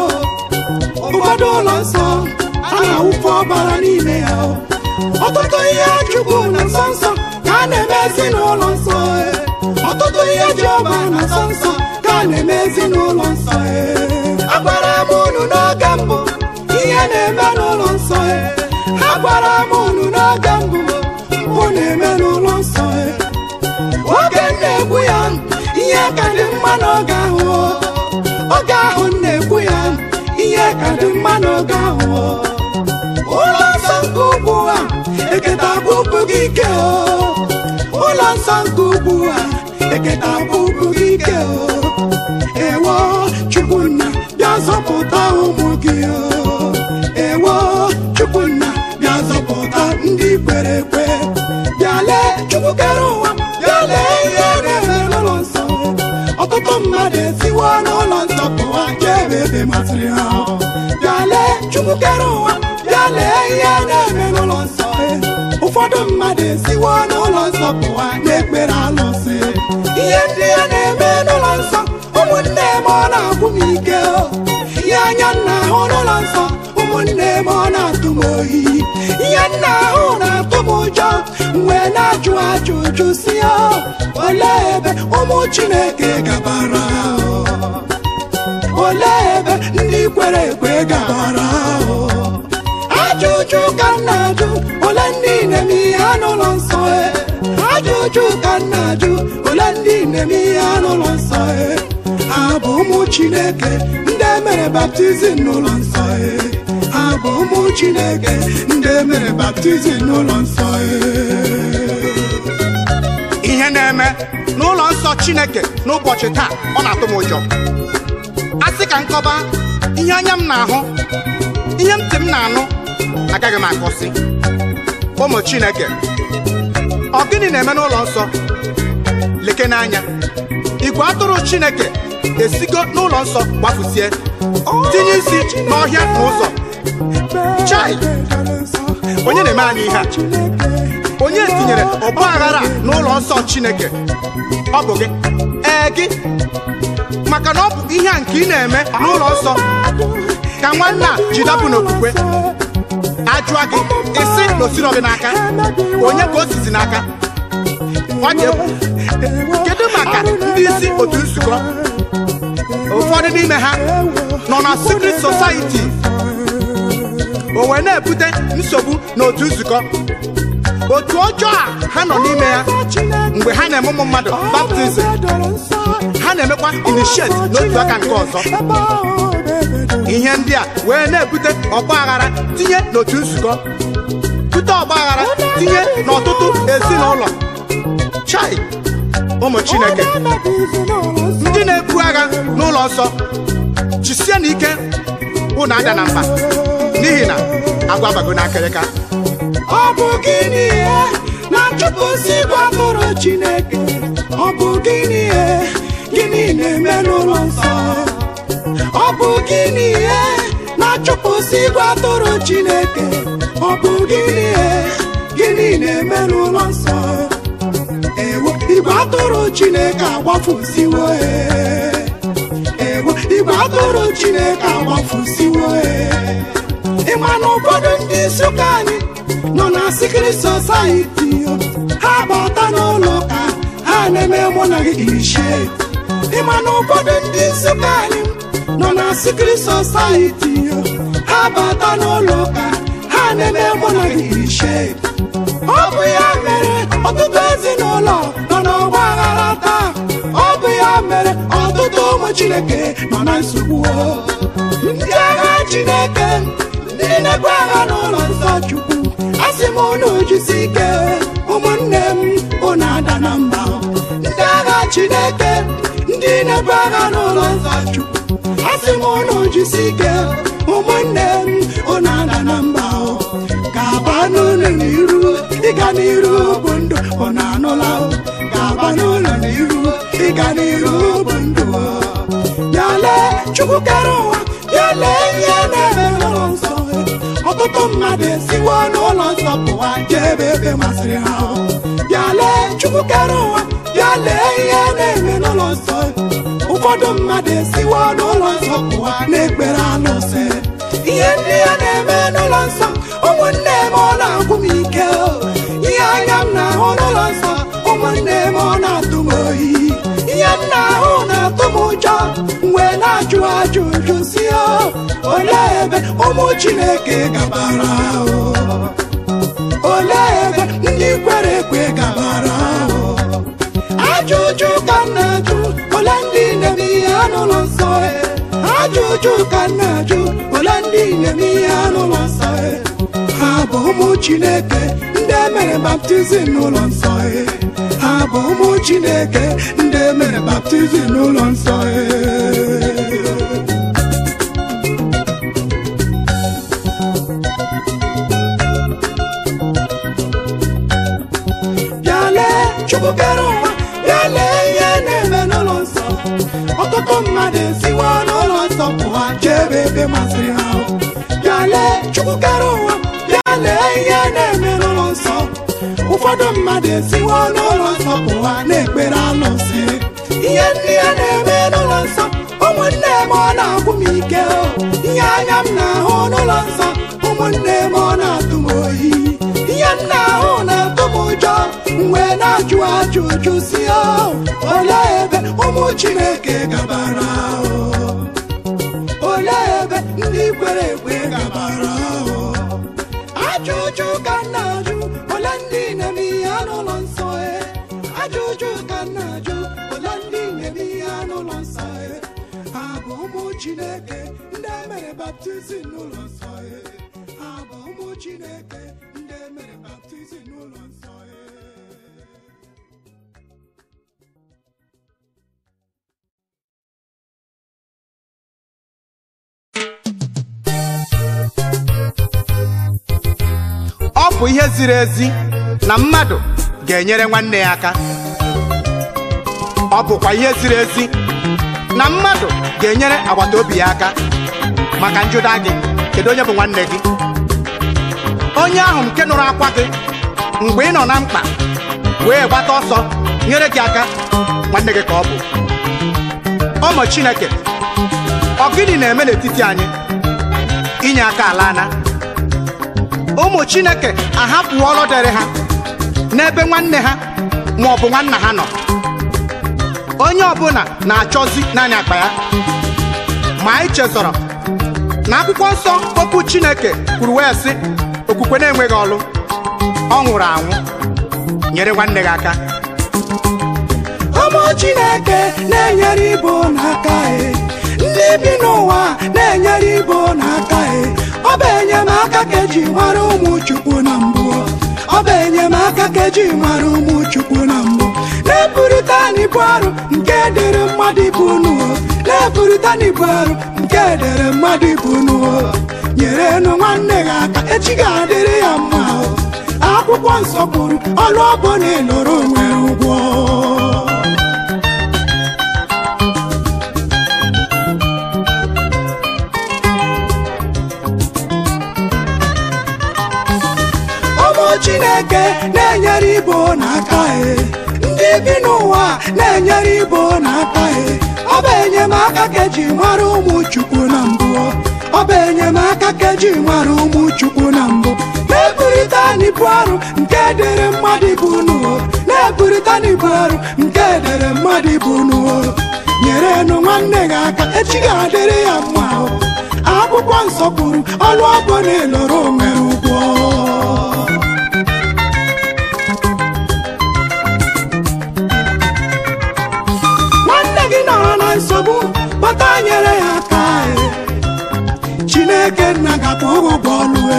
ụfọdụ ụlọ nsọ a na-awụfe ọbara n'ime ya o ọtụtụ ihe chukwu na nsọ nsọ ka a na-emezi n'ụlọ nsọ e. ọtụtụ ihe ji ọba na nsọ nsọ ka a na-emezi n'ụlọ nsọ e. agwara m unu n'oge mbụ ihe na-eme n'ụlọ nsọ e. agwara m unu n'oge mbụ mpụ na-eme n'ụlọ nsọ e. oge m na-ekwu ya ihe ka dị mma n'oge ahụ o. oge ahụ m na-ekwu ya ihe ka dị mma n'oge ahụ o. ụlọ nsọ nke ugbu a eketa bụbụ gị ike o ụlọ nsọ nke ugbu a eketa bụbụ gị ike o ewo chukwunna bịa zọpụta ụmụ gị o ewo chukwunna bịa zọpụta ndị kwere ekwe bịa lee chukwu kere ụwa bịa lee ihe na-eme n'ụlọ nsọ ọtụtụ mmadụ esiwo n'ụlọ nsọ pụwa jee ebe ebe masịrị ha bịa lee chukwu kere ụwa bịa lee ihe na-eme n'ụlọ nsọ ụfọdụ mmadụ esiwo n'ụlọ nsọ pụwa na-ekpere alụsị ihe ndị a na-eme n'ụlọ nsọ ụmụnne m ọ na-agwụ m ike o. ihe anya nna ahụ n'ụlọ nsọ ụmụnne m ọ na-atụ m oyi ihe nna ahụ na-atụ m ụjọ mgbe na-ajụ ajụjụ si ya olee ebe ụmụ chineke gabara o? olee ebe ndị kwere ekwe gabara o? ajụjụ ka m na-ajụ ole ndị na-eme ihe n'ụlọ nsọ e ajụjụ ka m na-ajụ ole ndị na-eme ihe n'ụlọ nsọ e ha bụ ụmụ chineke ndị mere baptizim n'ụlọ nsọ e ha bụ ụmụ chineke ndị mere baptizim n'ụlọ nsọ e ihe na-eme n'ụlọ nsọ chineke n'ụbọchị taa ọ na-atụ m ụjọ a sị ka nkọba ihe anya m na-ahụ ihe ntị m na-anụ agaghị m akọsị ụmụ chineke ọ gịnị na-eme n'ụlọ nsọ leke n'anya igwe atụrụ chineke esigo n'ụlọ nsọ gbafusie tinye isi n'ọhịa na ụzọ Chai! onye na-eme anyị ihe a onye tinyere ọgba aghara a n'ụlọ nsọ chineke ọ bụ gị ee gị maka na ọ bụ ihe a nke ị na-eme n'ụlọ nsọ ka nwanne a ji dapụ n'okwukwe ajụa gị isi na osiro gị n'aka onye ka o sizi n'aka ọ dị egwu kedu maka ndị isi otu nzukọ ụfọdụ n'ime ha nọ na secret society o wee na-ebute nsogbu n'otu nzukọ otu ọjọọ a ha nọ n'ime ya mgbe ha na-eme ụmụ mmadụ baptizim ha na-emekwa initiate n'otu aka nke ọzọ ihe ndị a wee na-ebute ọgba aghara tinye n'otu nzukọ bute ọgba aghara tinye n'ọtụtụ ezinụlọ chai ụmụ chineke ndị na-ebu agha n'ụlọ nsọ jisie n'ike unu ada na mba n'ihi na agwa bago n'akịrịka ọ bụ gịnị ihe na-achụpụsị igwe atụrụ chineke ọ bụ gịnị ihe gịnị na-eme n'ụlọ nsọ ọ bụ gịnị ihe na-achụpụsị igwe atụrụ chineke ọ bụ gịnị ihe gịnị na-eme n'ụlọ nsọ ewo igwe atụrụ chineke agbafusiwo e. ewo igwe atụrụ chineke agbafusiwo e. ịma na ụfọdụ ndị isi ụka anyị nọ na sikiri sosaiti ha bata n'ụlọ ụka ha na-eme mụ na gị irishe ịma na ụfọdụ ndị nsụka anyị nọ na sikiri sosaiti ha bata n'ụlọ ụka ha na-eme mụ na gị irishe ọ bụ ya mere ọtụtụ ezinụlọ nọ n'ọgba aghara taa ọ bụ ya mere ọtụtụ ụmụ chineke nọ na nsogbu ndị agha chineke ndị na-ebu agha n'ụlọ nsọ chukwu asị m unu jisi ike ụmụnne m unu ada na mba ndị agha chineke ndị na-ebu agha n'ụlọ nsọ chukwu asị m unu jisi ike ụmụnne m unu ada na mba ga-aba n'ụlọ n'iru ịga n'iru bụ ndụ ọ na-anụla ga-aba n'ụlọ n'iru ịga n'iru bụ ndụ ya lee chukwu kere ụwa ya lee ihe na-eme n'ụlọ nsọ ọtụtụ mmadụ esiwo n'ụlọ nsọ pụwa jee ebe ebe masịrị ha ya lee chukwu kere ụwa ya lee ihe na-eme n'ụlọ nsọ ụfọdụ mmadụ esiwo n'ụlọ nsọ pụwa na-ekpere alụsị ihe ndị ya na-eme n'ụlọ nsọ ụmụnne m ọ na-agwụ m ike ihe anya m na-ahụ n'ụlọ nsọ ụmụnne m ọ na-atụ m oyi ihe m na-ahụ na-atụ m ụjọ wee na-ajụ ajụjụ si olee ebe ụmụ chineke gabara olee ebe ndị kwere ekwe gabara ajụjụ ka m na-ajụ ole ndị na-eme ihe n'ụlọ nsọ ajụjụ ka m na-ajụ ole ndị na-eme ihe n'ụlọ nsọ ha bụ ụmụ chineke ndị emere baptizim n'ụlọ nsọ ha bụ ụmụ chineke ndị emere baptizim n'ụlọ nsọ bịa lee chukwu kere ụwa bịa lee ihe na-eme n'ụlọ nsọ ọtụtụ mmadụ esiwo n'ụlọ nsọ pụwa jee ebe ebe masịrị ha bịa lee chukwu kere ụwa bịa lee ihe na-eme n'ụlọ nsọ ụfọdụ mmadụ esiwo n'ụlọ nsọ pụwa na-ekpere alụsị ihe ndị ya na-eme n'ụlọ nsọ ụmụnne m ọ na-agwụ m ike ihe anya m na-ahụ n'ụlọ nsọ ụmụnne m ọ na-atụ m oyi ihe m na-ahụ na-atụ m ụjọ wee na-ajụ ajụjụ si olee ebe ụmụ chineke gabara olee ebe ndị kwere ekwe gabara ajụjụ ka m na-ajụ ole ndị na-eme ihe n'ụlọ nsọ ajụjụ ka m na-ajụ ole ndị na-eme ihe n'ụlọ nsọ ha bụ ụmụ chineke ndị emere baptizim n'ụlọ nsọ ha bụ ụmụ chineke ndị emere baptizim n'ụlọ nsọ ọ bụ ihe ziri ezi na mmadụ ga-enyere nwanne ya aka ọ bụkwa ihe ziri ezi na mmadụ ga-enyere agbata obi ya aka maka njụda gị kedu onye bụ nwanne gị onye ahụ nke nụrụ akwa gị mgbe ị nọ na mkpa wee gbata ọsọ nyere gị aka nwanne gị ka ọ bụ ọmụ Chineke ọ gịnị na-eme n'etiti anyị inye aka ala ana ụmụ chineke ahapụ ọrụ dịrị ha n'ebe nwanne ha ma ọ bụ nwanna ha nọ onye ọbụla na-achọzi naanị akpa ya ma anyị chezọrọ na akwụkwọ nsọ okwu chineke kwuru wee sị okwukwe na-enweghị ọlụ ọ nwụrụ anwụ nyere nwanne gị aka ụmụ chineke na-enyere ibo n'aka e ndị bi n'ụwa na-enyere ibo n'aka e ọ bụ enyemaka ka eji mara ụmụ chukwu na mbụ ọ bụ enyemaka ka eji mara ụmụ chukwu na mbụ na-eburịta n'ibu arụ nke dịrị mmadụ ibu n'ụwa na-eburịta n'ibu arụ nke dịrị mmadụ ibu n'ụwa nyerenụ nwanne gị aka echi ga-adịrị ya mma o. akwụkwọ nsọ kwuru ọrụ ọbụla ịlụrụ nwere ụgwọ ụmụ chineke na-enyere ibo n'aka e ndị bi n'ụwa na-enyere ibo n'aka e ọ bụ enyemaka ka eji mara ụmụ chukwu na mbụ ọ bụ enyemaka ka eji mara ụmụ chukwu na mbụ na-ebu na-eburịta n'ibu arụ nke dere mmadụ ibu unu na-eburịta n'ibu arụ nke dere mmadụ ibu unu nyere nụ nwanne gị aka echi ga-adịrị ya mma o. akwụkwọ nsọ kwuru ọlụ ọbụ na-eloro onwe ụgwọ nwanne gị nọrọ na nsogbu kpọta nyere ya aka e. chineke nna gakwa ụgwọ ọlụ e.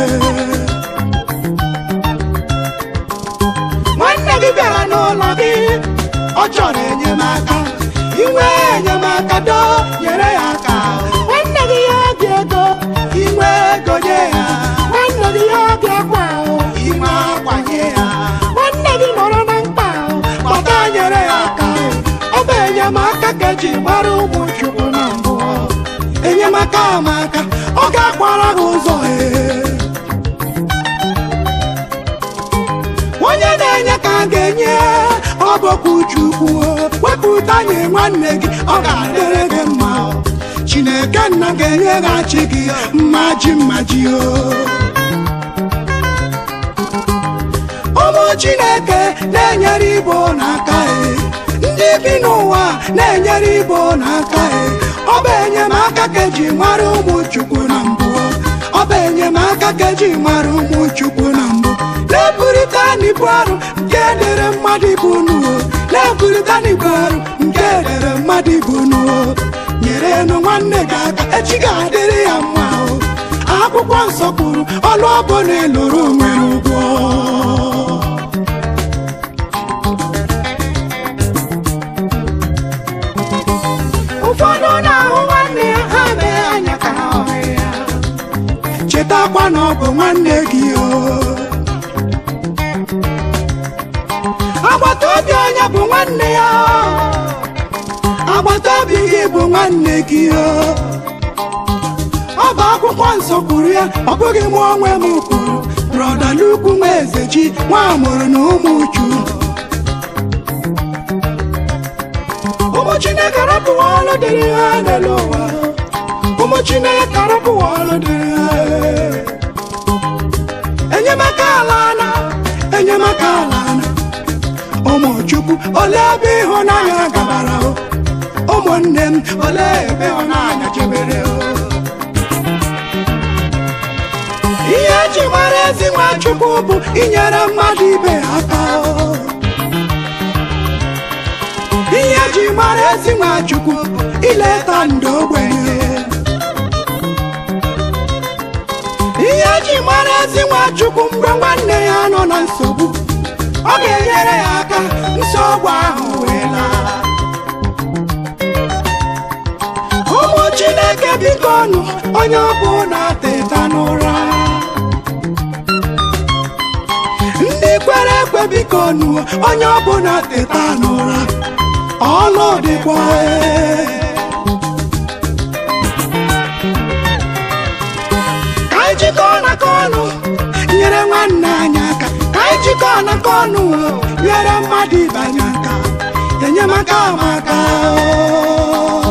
nwanne gị bịara n'ụlọ gị ọ chọrọ enyemaka inwe enyemaka do nyere ya aka nwanne gị ya dị ego inwe ego nye ya nwanne gị ya dị akwa inwe akwa nye ya nwanne gị nọrọ na mkpa kpọta nyere ya aka ọ bụ enyemaka ka eji mara ụmụ chukwu na mbụ enyemaka amaka ọ ga-akwara gị ụzọ ee onye na-enye ka a ga-enye ọ bụkwa chukwu wepụta nye nwanne gị ọ ga-adịrị gị mma chineke nna ga-enyeghachi gị mmaji mmaji o ụmụ chineke na-enyere ibo n'aka e ndị bi n'ụwa na-enyere ibo n'aka e ọ bụ enyemaka ka eji mara ụmụ chukwu na mbụ ọ bụ enyemaka ka eji mara ụmụ chukwu na mbụ na-eburịta n'ibu arụ nke dere mmadụ ibu nuo na-eburịta n'ibu arụ nke dere mmadụ ibu nuo nyere nụ nwanne gị aka echi ga-adịrị ya mma o akwụkwọ nsọ kwuru ọlụ ọbụ na-eloro nwere ụgwọ ụfọdụ na-ahụ nwanne ya ha mee anya ka ha hụ ya chetakwa na ọ bụ nwanne gị o agbata obi onye bụ nwanne ya agbata obi gị bụ nwanne gị o ọ bụ akwụkwọ nsọ kwuru ya ọ bụghị mụ onwe m kwuru brọda lukwu nwa eze ji nwa amụrụ na ụmụ uchu ụmụ chineke rapụwa ọlụ dịrị ha n'elu ụwa ụmụ chineke rapụwa ọlụ dịrị ha enyemaka ala na enyemaka ala na ụmụ chukwu ole ebe ịhụnanya gabara o ụmụnne m ole ebe ịhụnanya chebere o ihe eji mara ezi nwa chukwu bụ inyere mmadụ ibe ya aka o. ihe eji mara ezi nwa chukwu bụ ileta ndị ogbenye ihe eji mara ezi nwa chukwu mgbe nwanne ya nọ na nsogbu ọ ga-enyere ya aka nsogbu ahụ wee laa ụmụ chineke biko nụ onye ọbụ na-ateta n'ụra ndị kwere ekwe biko nụ onye ọbụ na-ateta n'ụra ọlụ dịkwa ee. ka anyị jikọọ n'aka ọnụ nyere nwanne anyị aka ka anyị jikọọ n'aka ọnụ nyere mmadụ ibe anyị aka enyemaka amaka o.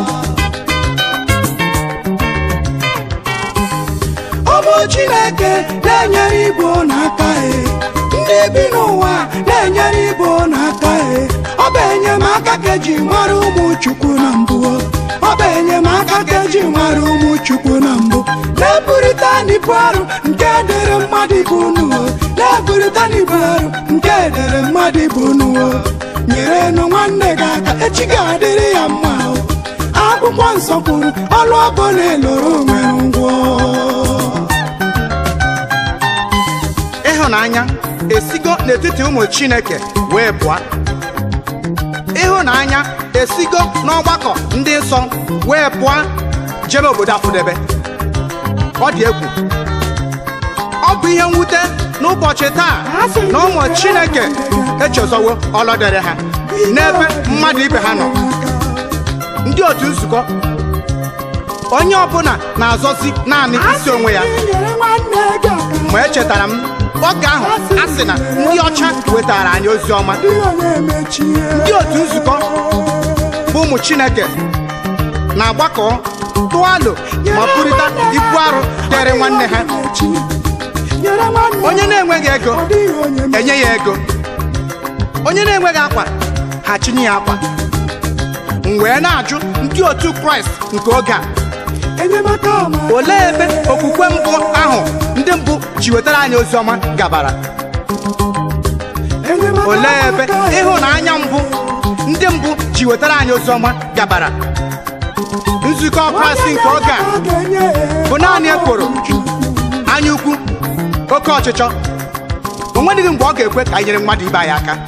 ụmụ chineke na-enyere igbo n'aka e ndị bi n'ụwa na-enyere igbo n'aka e ọ bụ enyemaka ka eji mara ụmụ chukwu na mbụ ọ bụ enyemaka ka eji mara ụmụ chukwu na mbụ na-eburịta n'ibu arụ nke dere mmadụ ibu nuo na-eburịta n'ibu arụ nke dere mmadụ ibu nuo nyere nụ nwanne gị aka echi ga-adịrị ya mma o akwụkwọ nsọ kwuru ọlụ ọbụ na-eloro nwere ngwọ ịhụnanya esigo n'etiti ụmụ chineke wee pụọ ịhụnanya esigo n'ọgbakọ ndị nsọ wee pụọ jebe obodo afụdebe ọ dị egwu ọ bụ ihe mwute n'ụbọchị taa na ụmụ chineke echezọwo ọlọdere ha n'ebe mmadụ ibe ha nọ ndị otu nzukọ onye ọbụla na-azọzi naanị isi onwe ya nyere nwanne gị aka ma echetara m oge ahụ a sị na ndị ọcha wetara anyị ozi ọma ihe na-emechie ndị otu nzukọ bụ ụmụ chineke na-agbakọ tụọ alo ma kwurịta ibu arụ dịrị nwanne ha nyere nwanne onye na-enweghị ego ọ dịghị onye ma enye ya ego onye na-enweghị akwa ha chinye ya akwa m wee na-ajụ ndị otu kraịst nke oge a enyemaka ọma olee ebe okwukwe mbụ ahụ ndị mbụ ji wetara anyị ozi ọma gabara enyemaka olee ebe ọma ka ịhụnanya mbụ ndị mbụ ji wetara anyị ozi ọma gabara nzukọ kraịst nke oge a bụ naanị ekworo anya ukwu oke ọchịchọ o nweghị mgbe ọ ga-ekwe ka anyị nyere mmadụ ibe anyị aka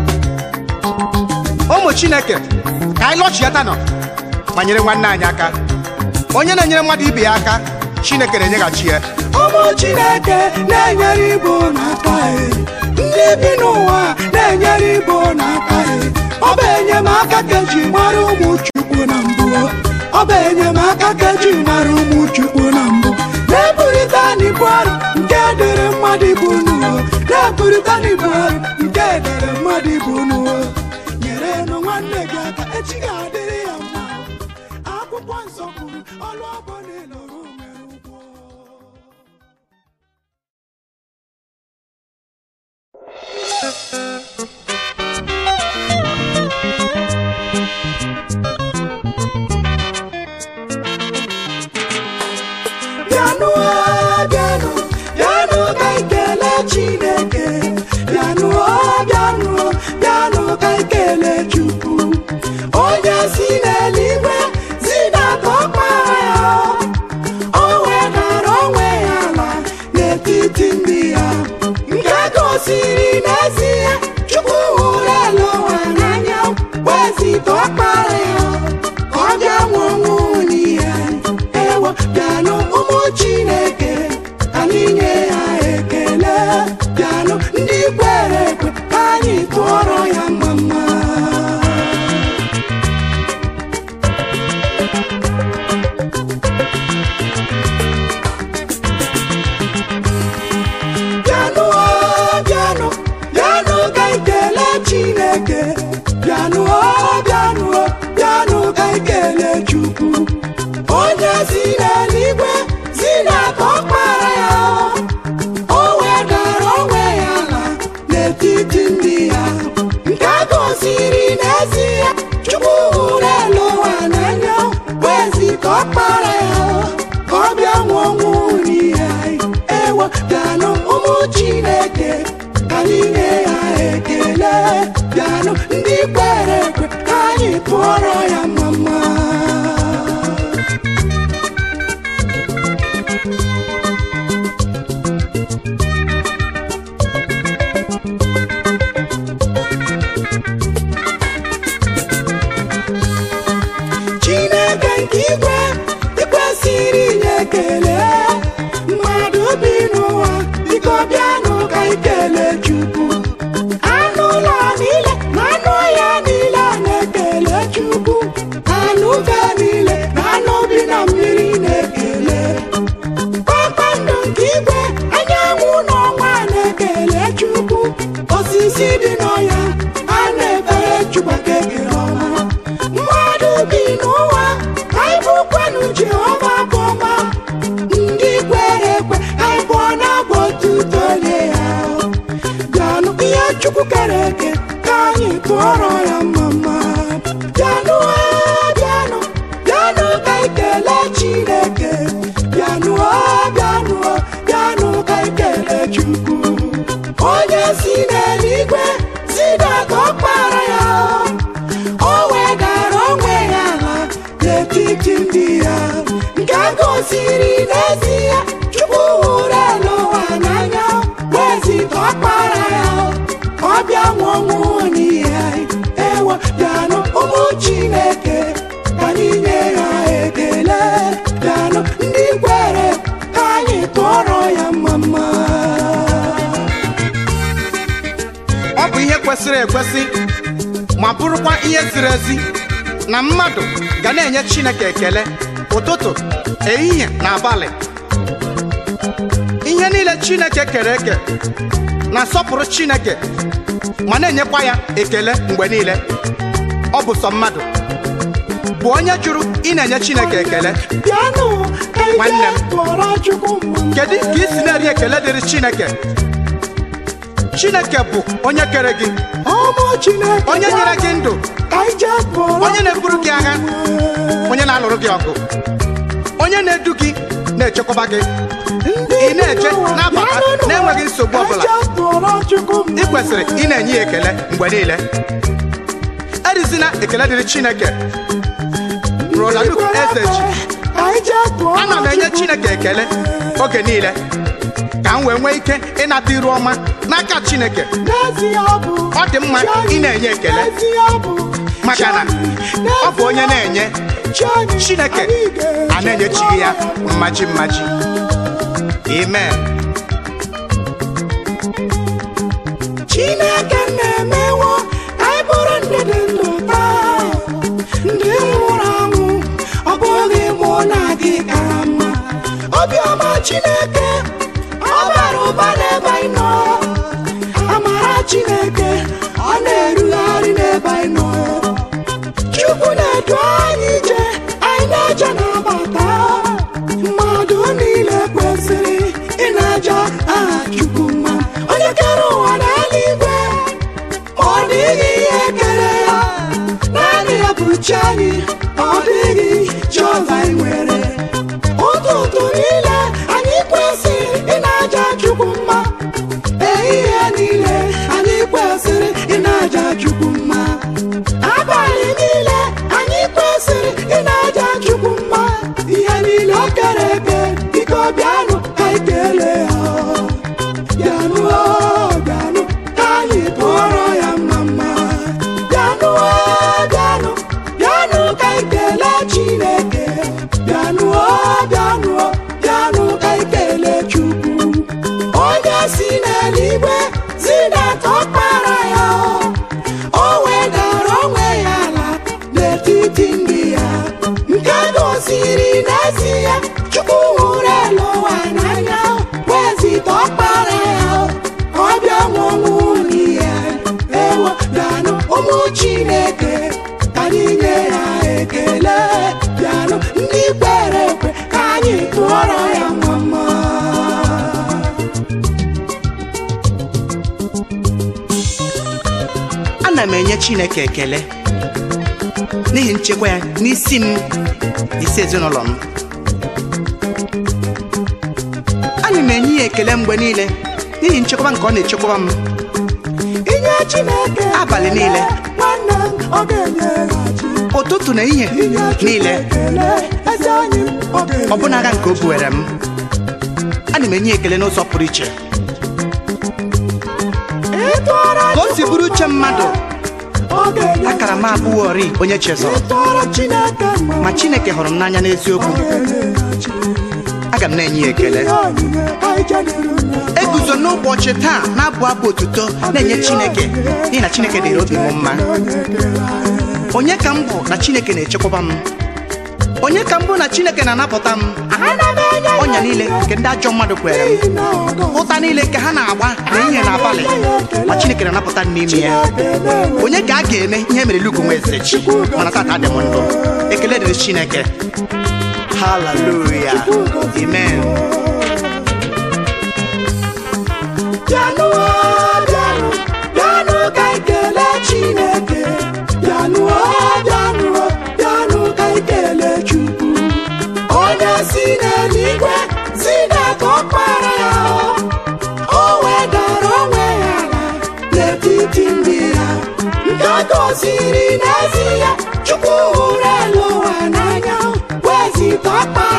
ụmụ chineke ka anyị lọchiata nọ ma nyere nwanne anyị aka onye na-enyere mmadụ ibe ya aka chineke na-enyeghachi ya ụmụ chineke na-enyere ibo n'aka e ndị bi n'ụwa na-enyere ibo n'aka e ọ bụ enyemaka ka eji mara ụmụ chukwu na mbụ ọ bụ enyemaka ka eji mara ụmụ chukwu na mbụ na-eburịta n'ibu arụ nke dere mmadụ ibu n'ụwa na-eburịta n'ibu arụ nke dere mmadụ ibu n'ụwa nyere nụ nwanne gị aka echi ga-adịrị ya mma akwụkwọ nsọ kwuru ọlụ ọbụ na-eloro nwere ụgwọ bịanụ o, bịanụ bịanụ ka anyị kelee chineke bịanụ o, bịanụ o, bịanụ ka anyị kelee chukwu onye si n'eluigwe zidata ọkpara ya o wedara onwe ya ala n'etiti ndị ya nke gosiri n'ezie chukwu hụrụ elu ụwa n'anya wezita ọkpara ya ka ọ bịa nwụọ ọnwụ n'ihe ewo bịanụ ụmụ chineke ka anyị nye ya ekele bịanụ ndị kwere ekwe ka anyị tụọrọ ya mama bịanụ o, bịanụ bịanụ ka anyị kelee chineke bịanụ o, bịanụ o, bịanụ ka anyị kelee chukwu onye si n'eluigwe si n'aka ọkpara ya o wedara onwe ya ala n'etiti ndị ya nke a gosiri n'ezie chukwu hụrụ elu ụwa n'anya wezita ọkpara ya ka ọ bịa nwụọ ọnwụ n'ihe anyị ewo bịanụ ụmụ chineke ka anyị nye ya ekele bịanụ ndị kwere ekwe ka anyị tụọrọ ya mama chineke nke igwe ikwesịrị inye ekele mmadụ bi n'ụwa biko bịanụ ka anyị kelee chukwu anụ ụlọ niile na anụ ọhịa niile na-ekele chukwu anụ ufe niile na anụ bi na mmiri na-ekele kpakpando nke igwe anyanwụ na ọnwa na-ekele chukwu osisi dị n'ọhịa a na-efere chukwu aka ekele ọma mmadụ bi n'ụwa anyị bụkwanụ jehova bụ ọma ndị kwere ekwe anyị bụ na abụ otuto nye ya bịanụ ihe chukwu kere eke ka anyị tụọrọ ya mama bịanụ o, bịanụ bịanụ ka anyị kelee chineke bịanụ o, bịanụ o, bịanụ ka anyị kelee chukwu onye si n'eluigwe zidata ọkpara ya o wedara onwe ya ala n'etiti ndị ya nke a gosiri n'ezie chukwu hụrụ elu ụwa n'anya wezita ọkpara ya ka ọ bịa nwụọ ọnwụ n'ihe anyị ewo bịanụ ụmụ chineke ka anyị nye ya ekele bịanụ ndị kwere ka anyị tụọrọ ya mama ọ bụ ihe kwesịrị ekwesị ma bụrụkwa ihe ziri ezi na mmadụ ga na-enye chineke ekele ụtụtụ ehihie na abalị ihe niile chineke kere eke na-asọpụrụ chineke ma na-enyekwa ya ekele mgbe niile ọ bụ sọ mmadụ bụ onye jụrụ ị na-enye chineke ekele bịanụ ka anyị nwanne m tụọrọ chukwu mma kedu ka ị si na-eri ekele dịrị chineke chineke bụ onye kere gị ọmụ chineke onye nyere gị ndụ ka anyị jee tụọrọ onye na-eburu gị agha onye na-alụrụ gị ọgụ onye na-edu gị na-echekwaba gị ị na-eje na-abata na-enweghị nsogbu ọbụla ị kwesịrị ị na-enye ya ekele mgbe niile erizina ekele dịrị chineke rolaluk eze ji ana m enye chineke ekele oge niile ka m wee nwee ike ịnata iru ọma n'aka chineke ọ dị mma ị na-enye ekele maka na ọ bụ onye na-enye chineke a na-enyechighị ya mmaji mmaji amen chineke na-emewo ka anyị bụrụ ndị dị ndụ taa ndị nwụrụ anwụ ọ bụghị mụ na gị kara mma obiọma chineke ọ bara ụba n'ebe anyị nọ amara chineke ọ na-erugharị n'ebe anyị nọ chukwu na-edu anyị ije anyị na-eje na-abata mmadụ niile kwesịrị ị na-aja aha chukwu mma onye kere ụwa na eluigwe ọ dịghị ihe kere ya naanị ya bụ chi anyị ọ dịghị jehova anyị nwere ụtụtụ niile anyị kwesịrị ị na-aja chukwu mma ehihie niile anyị kwesịrị ị na-aja chukwu mma abalị niile anyị kwesịrị ị na-aja chukwu mma ihe niile o kere eke biko bịanụ ka anyị kelee ya bịanụ o, bịanụ ka anyị tụọrọ ya mma mma bịanụ o, bịanụ bịanụ ka anyị kelee chineke bịanụ o, bịanụ o, bịanụ ka anyị kelee chukwu onye si n'eluigwe zidata ọkpara ya o wedara onwe ya ala n'etiti ndị ya nke gosiri n'ezie chukwu hụrụ elu ụwa n'anya wezita ọkpara ya ka ọ bịa nwụnwụ n'ihe ewo bịanụ ụmụ chineke ka anyị nye ya ekele bịanụ ndị kwere ekwe ka anyị tụọrọ ya mama ana m enye chineke ekele n'ihi nchekwa ya n'isi m isi ezinụlọ m ana m enye ya ekele mgbe niile n'ihi nchekwaba nke ọ na-echekwaba m inye chineke Abalị ekele, niile. nwanne m ọ ga-enyeghachi ụtụtụ na ihe inye Chineke niile ekele, eze anyị m, ọ ga-enye ọbụna agha nke o buwere m ana m enye ya ekele n'ụzọ pụrụ iche ịtụọrọ ka o si bụrụ uche mmadụ ọ ga-enye akara m abụghọri onye chezọrọ ịtụọrọ chineke mma ma chineke hụrụ m n'anya n'eziokwu ọ ga-enyeghachi aga m na-enye ya ekele ihe onyinye anyị jedere na eguzo n'ụbọchị taa na-abụ abụ otuto na-enye chineke n'ihi na chineke dịrị obi m mma onye ka m bụ na chineke na-echekwaba m onye ka m bụ na chineke na-anapụta m ana m enye ya ọnya niile nke ndị ajọ mmadụ kwere m n'ihi na ọ gọziri ụta niile nke ha na-agba na ihe n'abalị ma chineke na-anapụta m n'ime ya ekele onye ka a ga-eme ihe mere lugu nwa eze chi mana tata dị m ndụ ekele dịrị chineke haleluya amen bịanụ o, bịanụ bịanụ ka anyị kelee chineke bịanụ o, bịanụ o, bịanụ ka anyị kelee chukwu onye si n'eluigwe zidata ọkpara ya o wedara onwe ya ala n'etiti ndị ya nke gosiri n'ezie chukwu hụrụ elu ụwa n'anya wezita ọkpara